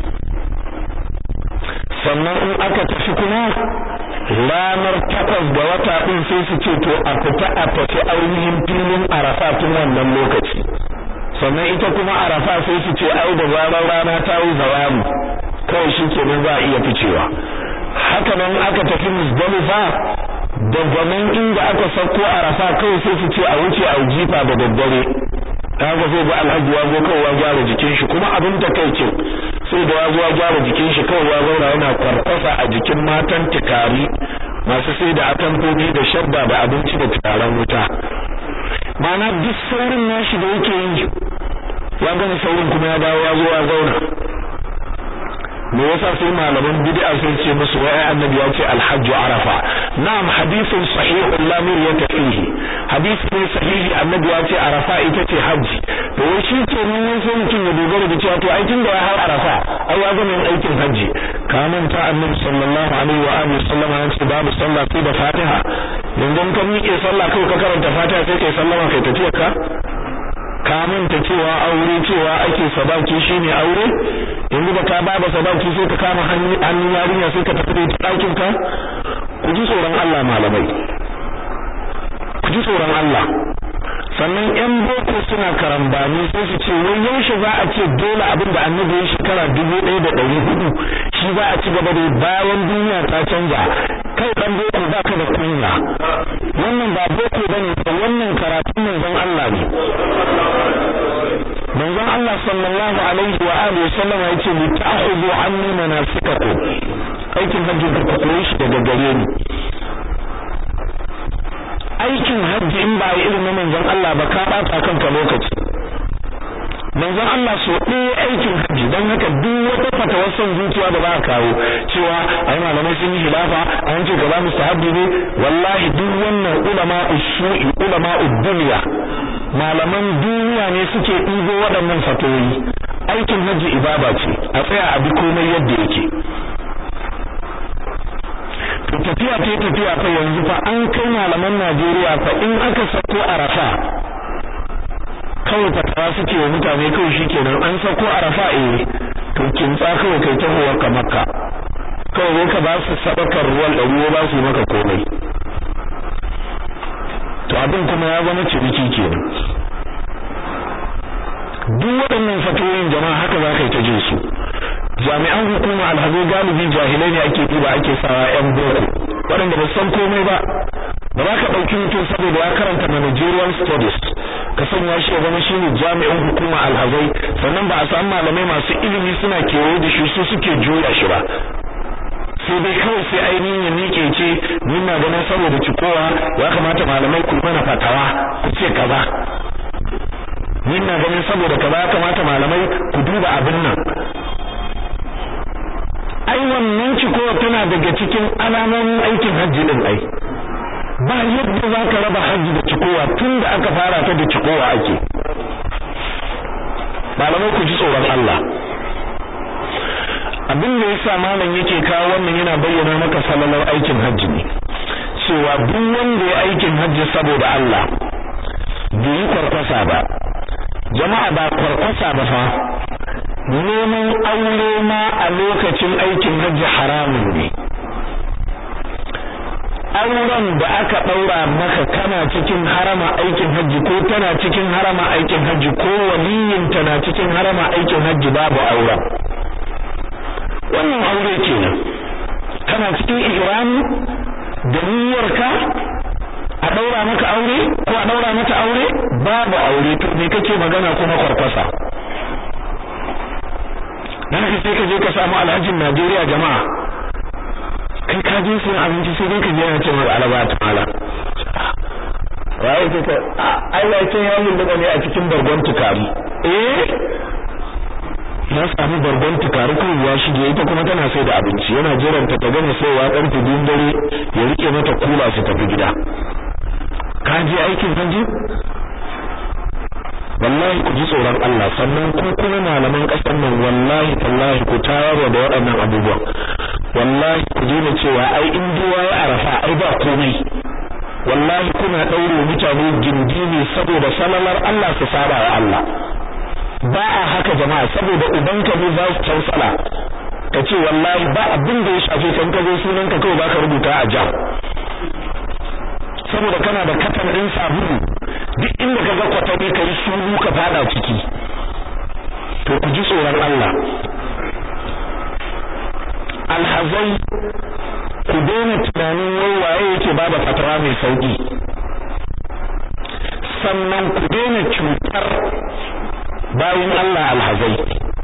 sannan in aka tafi kuma ranar takwas ga wata din sai su ce to a fita a tafi ainihin filin arafa tun wannan lokaci sannan ita kuma arafa sai su ce ai da zarar rana ta yi zawali kawai shi kenan za a iya ficewa haka nan aka tafi musdalifa daga nan inda aka sauko arafa kawai sai su ce a wuce a jifa da daddare kaga sai ga alhaji ya zo kawai ya gyara jikin shi kuma abin da kai ce sai da ya zo ya gyara jikin shi kawai ya zauna yana kwarkwasa a jikin matan tikari masu sai da atamfofi da shabba da abinci da turaren wuta ma'ana duk saurin nashi da yake yi ya gani saurin kuma ya dawo ya zo ya zauna me yasa sai malaman bid'a sun ce musu wai annabi ya ce alhajj arafa na'am hadithun sahihun la miryata fihi hadisi ne sahihi annabi ya ce arafa ita ce hajji to wai shi ke nan sai mutum ya dogara da cewa to ai tunda ya har arafa ai ya gama yin aikin hajji ka manta annabi sallallahu alaihi wa alihi sallama ya ce babu sallah sai da fatiha yanzu kan miƙe sallah kai ka karanta fatiha sai kai sallama kai tafiyar ka ka manta cewa aure cewa ake sadaki shine aure yanzu da ka ba da sadaki sai ka kama hannun yarinya sai ka tafi da ɗakin ka ku ji tsoron Allah malamai ku ji tsoron Allah sannan yan boko suna karambani sai su ce wai yaushe za a ce dole abin da annabi ya shekara dubu ɗaya da ɗari hudu shi za a ci gaba da bayan duniya ta canza kai dan boko ba ka da kunya wannan ba boko bane wannan karatun manzon Allah ne manzon Allah sallallahu alaihi wa alihi wasallam yace li ta'khudhu anni manasikakum aikin hajji ku koyi shi daga gare ni aikin hajji in ba irin na manzon Allah ba ka bata kanka lokaci manzon Allah so ɗaya aikin hajji don haka duk wata fatawar son zuciya da ba a kawo cewa ai malamai sun yi hilafa an ce gaba mustahabbi ne wallahi duk wannan ulama ushu'i ulama ud-dunya malaman duniya ne suke ɗigo waɗannan fatoyi aikin hajji ibada ce a tsaya a bi komai yadda yake to tafiya ta tafiya fa yanzu fa an kai malaman Najeriya fa in aka sako arafa kawai fatawa suke wa mutane kawai shikenan an sako arafa eh to kintsa kawai kai tahowa ka makka kawai ka ba su sadakar ruwan ɗari ba su maka komai abin kuma ya zama ciniki kenan duk waɗannan fatoyin jama'a haka za ka yi ta jin su jami'an hukuma alhazo galibi jahilai ne ake ɗiba ake sawa yan boko waɗanda ba san komai ba ba za ka ɗauki mutum saboda ya karanta managerial studies ka sanya shi ya zama shi ne jami'in hukuma alhazai sannan ba a samu malamai masu ilimi suna kewaye da shi su suke juya shi ba sai dai kawai sai ainihin ya miƙe ce ni na ganin saboda cikowa ya kamata malamai ku mana fatawa ku ce kaza ni na ganin saboda kaza ya kamata malamai ku duba abin nan ai wannan cikowa tana daga cikin alamomin aikin hajji din ai ba yadda za ka raba hajji da cikowa tun da aka fara ta da cikowa ake malamai ku ji tsoron Allah abin da yasa malam yake kawo wannan yana bayyana maka salalar aikin hajji ne cewa duk wanda ya aikin hajji saboda Allah bai yi kwarkwasa ba jama'a ba kwarkwasa ba fa neman aure ma a lokacin aikin hajji haramun ne auren da aka daura maka kana cikin harama aikin hajji ko tana cikin harama aikin hajji ko waliyin na cikin harama aikin hajji babu auren wannan aure kenan kana cikin ihrami da niyyarka a daura maka aure ko a daura mata aure babu aure to me kake magana kuma kwarkwasa dan sai ka je ka samu alhajin Najeriya jama'a kai ka je sun abinci sai ka je yana ce maka alaba ta mala wai sai ka ai wai sai ya mun ne a cikin bargon tukari eh ya samu bargon tukari kan ya shige ita kuma tana sai da abinci yana jiran ta gama saiwa karfe biyun dare ya rike mata kula su tafi gida ka je aikin hanji wallahi ku ji tsoron Allah sannan ku kuma malaman kasar nan wallahi tallahi ku tayarwa da waɗannan abubuwan wallahi ku daina cewa ai in duwa ya arafa ai ba komai wallahi kuna ɗaure mutane gindi ne saboda salalar Allah su saba wa Allah ba a haka jama'a saboda ubanka ne za su tausala ka ce wallahi ba abin da ya shafe kan ka zo sunan ka kawai baka rubuta a jam saboda kana da katan ɗin sabulu duk inda ka ga kwatami ka yi sulu ka fada ciki to ku ji tsoron Allah alhazai ku daina tunanin wai waye yake ba da fatara mai sauki sannan ku daina cutar bayan Allah alhazai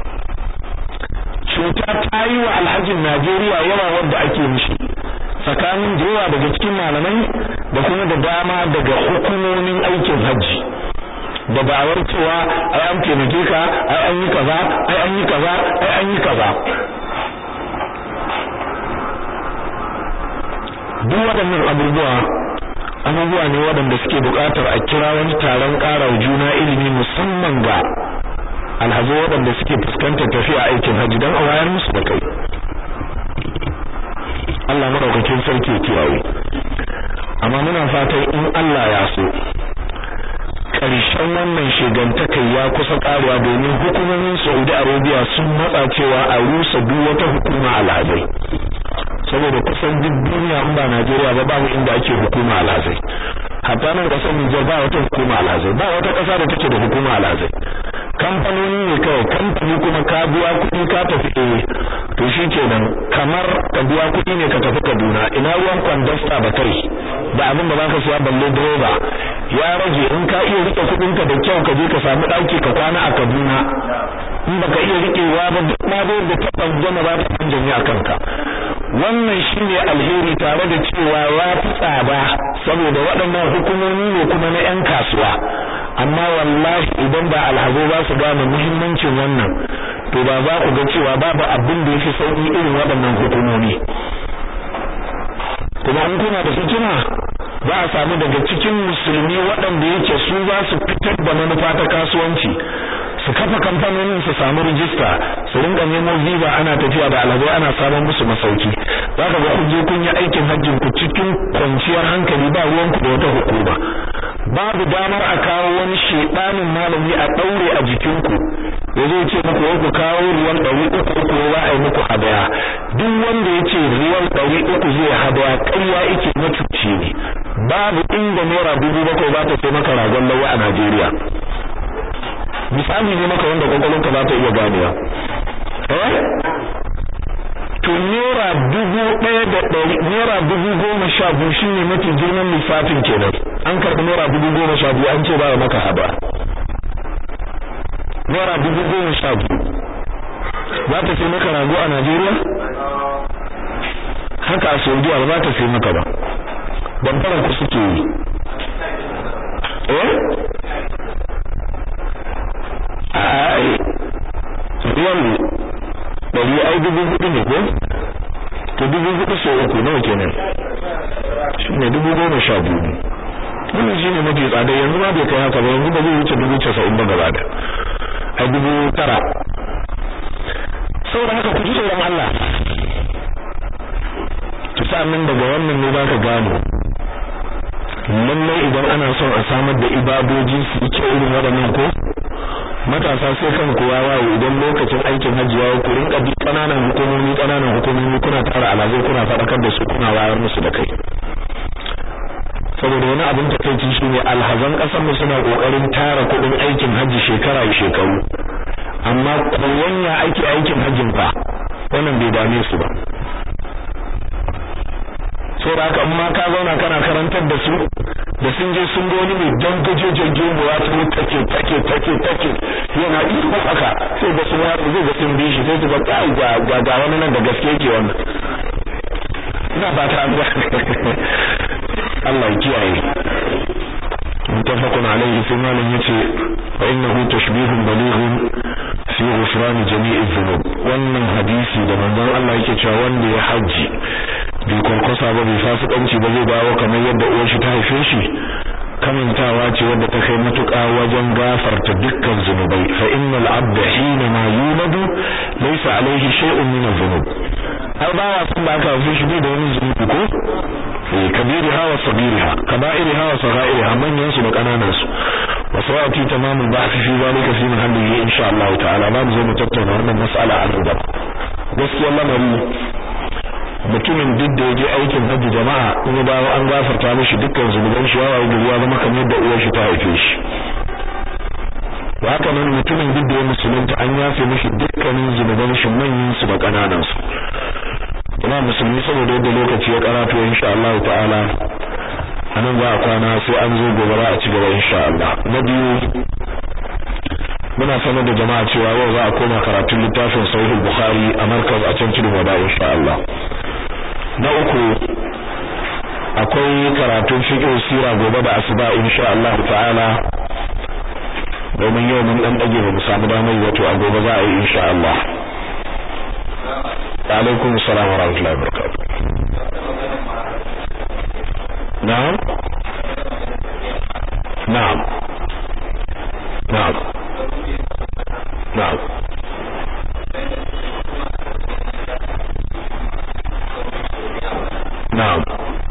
cuta ta yi wa alhajin Najeriya yawa wanda ake mishi tsakanin da yawa daga cikin malamai da kuma da dama daga hukumomin aikin hajji da da'awar cewa ai an taimake ka ai an yi kaza ai an yi kaza ai an yi kaza duk waɗannan abubuwa abubuwa ne waɗanda suke buƙatar a kira wani taron ƙara juna ilimi musamman ga alhazo waɗanda suke fuskantar tafiya aikin hajji don a wayar musu da kai Allah madaukakin sarki ya kiyaye amma muna fatan in Allah ya so ƙarshen wannan shigantakai ya kusa ƙarewa domin hukumomin Saudi Arabia sun matsa cewa a rusa duk wata hukuma alhazai saboda kusan duk duniya in ba Najeriya ba babu inda ake hukuma alhazai hatta nan kasar Nijar ba wata hukuma alhazai ba wata ƙasa da take da hukuma alhazai kamfanoni ne kawai kamfani kuma ka biya kuɗi ka tafi eh to shikenan kamar ka biya kuɗi ne ka tafi Kaduna ina ruwan kwandasta ba kai da abin da baka siya balle direba ya rage in ka iya rike kuɗin ka da kyau ka je ka samu ɗaki ka kwana a Kaduna in baka iya rikewa ba duk ma da yadda ta banjama ba ta banjami a kanka wannan shine alheri tare da cewa ya fi tsada saboda waɗannan hukumomi ne kuma na 'yan kasuwa amma wallahi idan ba alhazo ba su gane muhimmancin wannan to ba za ku ga cewa babu abin da yafi sauki irin waɗannan hukumomi kuma in kuna da hikima za a samu daga cikin musulmi waɗanda yake su za su fitar da manufa ta kasuwanci su kafa kamfanonin su samu rijista su rinka nemo visa ana tafiya da alhazai ana samun musu masauki za ka ga kun je kun yi aikin hajjin ku cikin kwanciyar hankali ba ruwan ku da wata hukuma babu damar a kawo wani shedanin malami a daure a jikinku ya zo ce muku wai ku kawo ruwan ɗari uku uku za a yi muku hadaya duk wanda ya ce ruwan ɗari uku zai hadaya ƙarya yake mutunci ne babu inda naira dubu bakwai ba ta sai maka ragon lawa a Najeriya misali ne maka wanda kwakwalonka za ta iya ganewa eh to naira dubu ɗaya da ɗari naira dubu goma sha biyu shi ne mafi girman lissafin kenan an karɓi naira dubu goma sha biyu an ce ba maka haba naira dubu goma sha biyu za ta sai maka rago a Najeriya haka a Saudiya ba za ta sai maka ba damfaran ku suke yi eh ai ruwan ɗari ai dubu hudu ne ko to dubu hudu sau uku nawa kenan shi ne dubu goma sha biyu ne wannan shi ne mafi tsada yanzu ma bai kai haka ba yanzu ba zai wuce dubu casa'in ba gaba da ai dubu tara saboda haka ku ji tsoron Allah to sa'annan daga wannan ne za ka gano lallai idan ana son a samar da ibadoji su yi kyau irin waɗannan ko matasa sai kan kowa waye idan lokacin aikin hajji ya ku rinka bi kananan hukumomi kananan hukumomi kuna tara alazai kuna faɗakar da su kuna wayar musu da kai saboda wani abin takeici shine alhazan kasar mu suna kokarin tara kuɗin aikin hajji shekara da shekaru amma koyon ya aiki aikin hajjin fa wannan bai dame su ba saboda haka in ma ka zauna kana karantar da su da sun je sun goni mai dangajejen gemu ya ta take take take take yana iko haka sai ga sun watsa zai ga sun bi shi sai su ga kai ga ga wani nan da gaske yake wannan ina ba ta ga Allah ya kiyaye mutafaqun alayhi sai malam yace wa innahu tashbihun balighun fi ghufran jami'i dhunub wannan hadisi da manzon Allah yake cewa wanda ya haji bai kwarkwasa ba bai fasikanci ba zai dawo kamar yadda uwar shi ta haife shi kamantawa ce wadda ta kai matuƙa wajen gafarta dukkan zunubai fa innal abda hina ma yuladu laysa alayhi shay'un min adh-dhunub har ba wa sun da aka haife shi bai da wani zunubi ko eh kabiriha wa sagiriha kaba'iriha wa saghairiha manyan su da kananan su wa sawati tamamul bahth fi zalika fi mahallihi insha Allah ta'ala ba mu zo mu tattauna wannan mas'ala a nan gaba gaskiyar lamari mutumin duk da yaje aikin hajji jama'a in ya dawo an gafarta mishi dukkan zunuban shi yawa da ya zama kamar da uwar shi ta haife shi haka nan mutumin duk da ya musulunta an yafe mishi dukkanin zunuban shi manyan su da kananan su kuma musulmi saboda yadda lokaci ya karatu insha Allah ta'ala anan za a kwana sai an zo gobe a ci gaba insha Allah na biyu muna sanar da jama'a cewa yau za a koma karatun littafin sahih bukhari a markaz a can tudun wada insha Allah na uku akwai karatun fiqh sira gobe da asuba insha Allah ta'ala domin yau mun dan dage ba mu samu damar wato a gobe za a yi insha Allah alaikum assalam wa rahmatullahi wa barakatuh na'am na'am na'am na'am na'am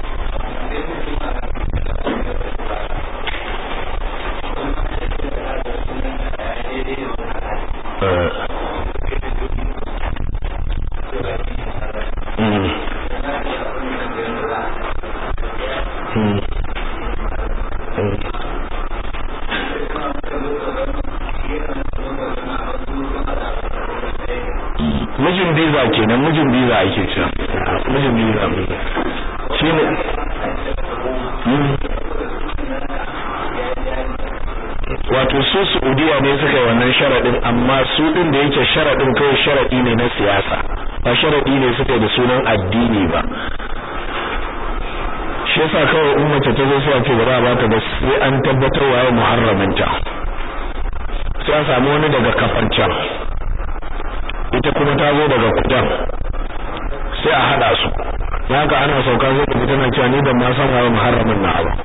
mijin biza kenan mijin biza ake cewa mijin biza shine wato su Saudiya ne suka yi wannan sharadin amma su din da yake sharadin kai sharadi ne na siyasa ba sharadi ne suka yi da sunan addini ba shi yasa kawai in mace ta zo sai a ce ba za a bata ba sai an tabbatar waye muharraminta sai a samu wani daga kafancan ita kuma ta zo daga kudan sai a hada su haka ana sauka sai kuma tana cewa ni ban ma san waye muharramin na ba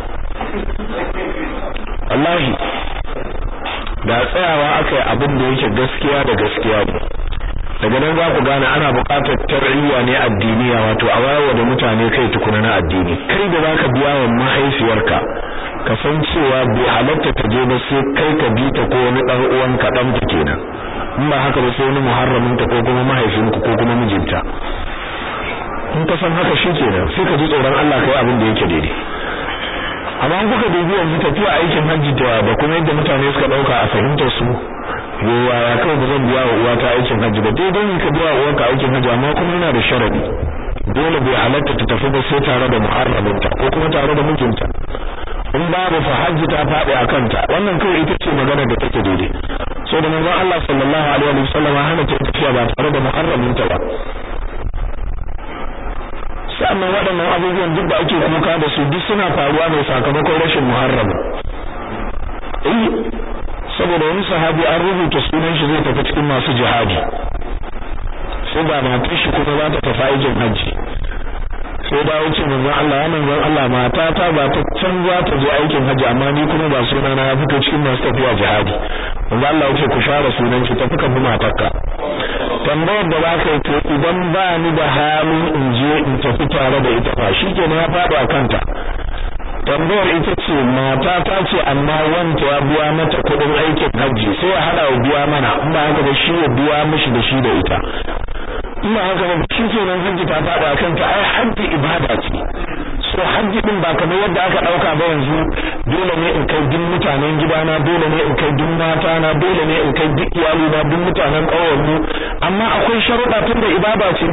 wallahi da tsayawa aka yi abin da yake gaskiya da gaskiya ne daga nan za ku gane ana buƙatar tar'iyya ne addiniya wato a wayewa da mutane kai tukuna na addini kai da zaka biya wa mahaifiyarka ka san cewa bai halatta ta je ba sai kai ka bi ta ko wani dan uwanka dan ta kenan in ba haka ba sai wani muharramin ta ko kuma mahaifinku ko kuma mijinta in ka san haka shikenan sai ka ji tsoron Allah kai abin da yake daidai amma an kuka dubi yanzu tafiya aikin hajji da da kuma yadda mutane suka dauka a fahimtar su yawa ya kai ba zan biya wa uwata aikin hajji ba daidai ka biya wa uwarka aikin hajji amma kuma yana da sharadi dole bai halatta ta tafi ba sai tare da muharraminta ko kuma tare da mijinta in babu fa hajji ta faɗi a kanta wannan kawai ita ce magana da take daidai so da manzon Allah sallallahu alaihi wa sallam hana ta tafiya ba tare da muharraminta ba sannan waɗannan abubuwan duk da ake kuka da su duk suna faruwa ne sakamakon rashin muharram eh saboda wani sahabi an rubuta sunan shi zai tafi cikin masu jihadi sai ga matar shi kuma za ta tafi aikin hajji sai da wuce manzon Allah ya manzon Allah mata ta ba ta can za ta je aikin hajji amma ni kuma ba suna na ya fito cikin masu tafiya jihadi manzon Allah ya ce ku share sunan shi tafi kan matarka tambayar da zaka yi to idan ba ni da halin in je in tafi tare da ita fa shikenan ya faɗo a kanta tambayar ita ce mata ta ce amma wanta ya biya mata kuɗin aikin hajji sai ya hada wa biya mana in ba haka ba shi ya biya mishi da shi da ita ina haka ba shi kenan hajji ta faɗa a kanta ai hajji ibada ce so hajji din ba kamar yadda aka ɗauka ba yanzu dole ne in kai duk mutanen gidana dole ne in kai duk mata na dole ne in kai duk iyali na duk mutanen ƙauyen mu amma akwai sharuɗa tun da ibada ce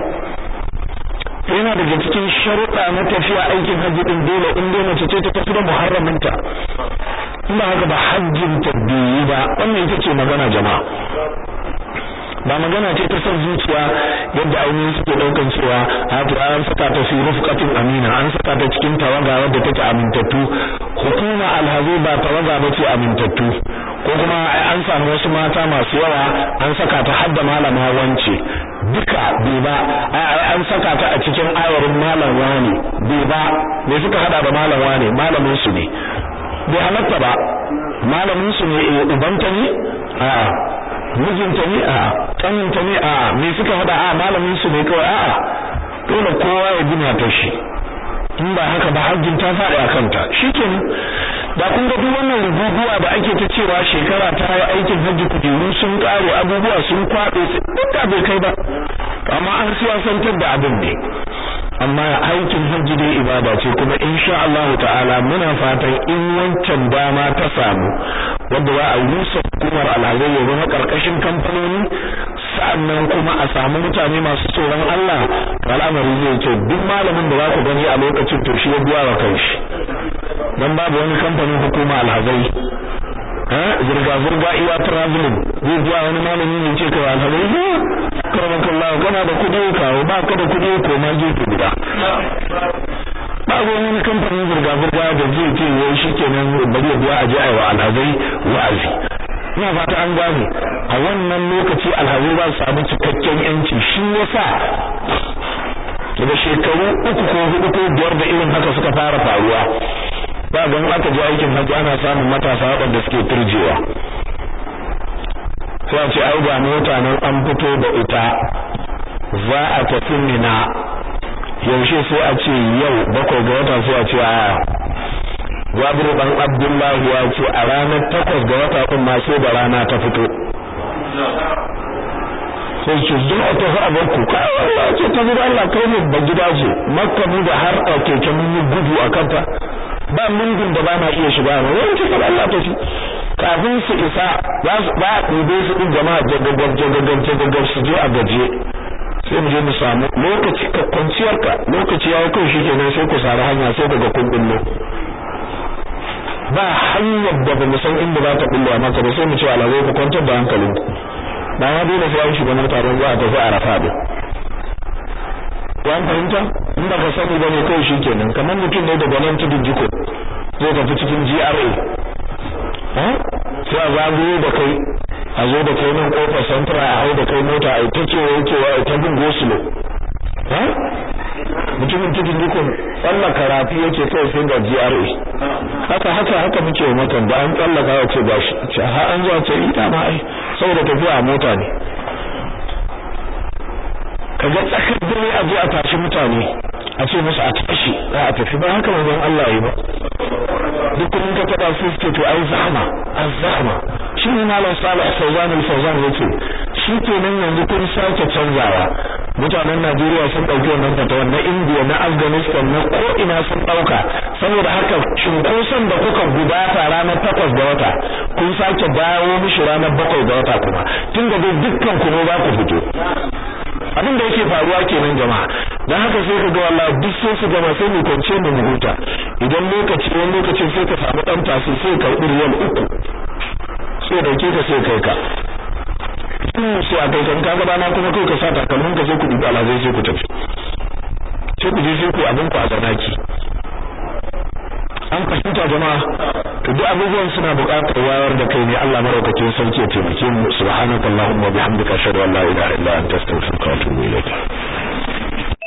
yana daga cikin sharuɗa na tafiya aikin hajji din dole in dai mace ce ta tafi da muharraminta in ba haka ba hajjin ta biyu ba wannan ita ce magana jama'a ba magana ce ta son zuciya yadda ainihin suke daukan cewa hatu an saka ta fi rufqatin amina an saka ta cikin tawaga wadda take amintattu hukuma alhazi ba tawaga ba ce amintattu ko kuma an samu wasu mata masu yawa an saka ta hadda malama wance duka bai ba an saka ta a cikin ayarin malam wani bai ba me suka hada da malam wani malamin su ne bai halatta ba malamin su ne ubanta ne a'a mijinta ne a kaninta ne a me suka hada a malamin su ne kawai a dole kowa ya gina ta shi in ba haka ba hajjin ta faɗi a kanta shikenan da kun ga duk wannan rububuwa da ake ta cewa shekara ta yi aikin hajji kujeru sun kare abubuwa sun kwaɗe duk da bai kai ba amma an siyasantar da abin ne amma aikin hajji dai ibada ce kuma insha Allah ta'ala muna fatan in wancan dama ta samu wanda za a rusa hukumar alhazai ya zama karkashin kamfanoni sa'annan kuma a samu mutane masu tsoron Allah al'amari zai ce duk malamin da za ku gani a lokacin to shi ya biya wa kanshi dan babu wani kamfanin hukuma alhazai zirga zirga iya traveling zai biya wani malami ne ce kai alhazai karamakallahu kana da kudi kawo ba ka da kudi ko ma gefe guda ba wani kamfanin zirga zirga da zai ce wai shikenan bari ya biya aje ai wa alhazai wa'azi ina fata an gane a wannan lokaci alhazai za su samu cikakken yanci shi yasa daga shekaru uku ko hudu ko biyar da irin haka suka fara faruwa ba gan aka je aikin hajji ana samun matasa waɗanda suke turjewa sai a ce ai ga mota nan an fito da ita za a tafi mina yaushe sai a ce yau bakwai ga wata sai a ce a Jabiru dan Abdullahi ya ce a ranar takwas ga wata din ma sai da rana ta fito sai ce zuwa ta fa abar ku kai Allah ce ta gida Allah kai ne ba gida ce makka mu da har a keke mun yi gudu a kanta ba mungun da ba na iya shiga ba wani ce Allah ta shi kafin su isa za su ba ɗube su ɗin jama'a jagagar jagagar jagagar su je a gaje sai mu je mu samu lokaci ka kwanciyar ka lokaci ya kai shi kenan sai ku sari hanya sai daga kun billo ba hanyar da ba mu san inda za ta billo maka ba sai mu ce alawai ku kwantar da hankalinku ba ma dole sai an shiga mota don za a tafi arafa din an fahimta in ba ka sani ba ne kai shi kenan kamar mutum ne daga nan tudun jiko zai tafi cikin GRA sai a zagayo da kai a zo da kai nan kofar santra a hau da kai mota a ta cewa yake wa ta bin gosulo mutumin cikin dukkan tsallaka rafi yake kai sai ga GRA haka haka haka muke wa mutan da an tsallaka ya ce gashi ce ha an zuwa ce ita ma ai saboda tafiya a mota ne kaga tsakar dare a je a tashi mutane a ce musu a tashi za a tafi ba haka manzon Allah yi ba duk kun ka taba su suke to ai zahma az-zahma shi ne malam Salih Fawzan al-Fawzan yace shi kenan yanzu kun sake canzawa mutanen Najeriya sun dauki wannan fatawa na India na Afghanistan na ko ina sun dauka saboda haka cunkoson da kuka gudata ranar takwas ga wata kun sake dawo mishi ranar bakwai ga wata kuma tun da dai dukkan ku ne za ku fito abin da yake faruwa kenan jama'a dan haka sai ka ga wallahi duk sai su gama sai mu kwance mu huta idan lokaci wani lokacin sai ka samu dan tasi sai ka riyal uku sai dauke ka sai kai ka sai a kai kan kaga bana kuma kai ka sa takalmin ka sai ku dubi alazai sai ku tafi sai ku je sai ku abin ku a zanaki an fahimta jama'a to duk abubuwan suna buƙatar wayar da kai ne Allah maraukakin sarki ya taimake mu subhanakallahumma wa bihamdika ashhadu an la ilaha illa anta astaghfiruka wa atubu ilayk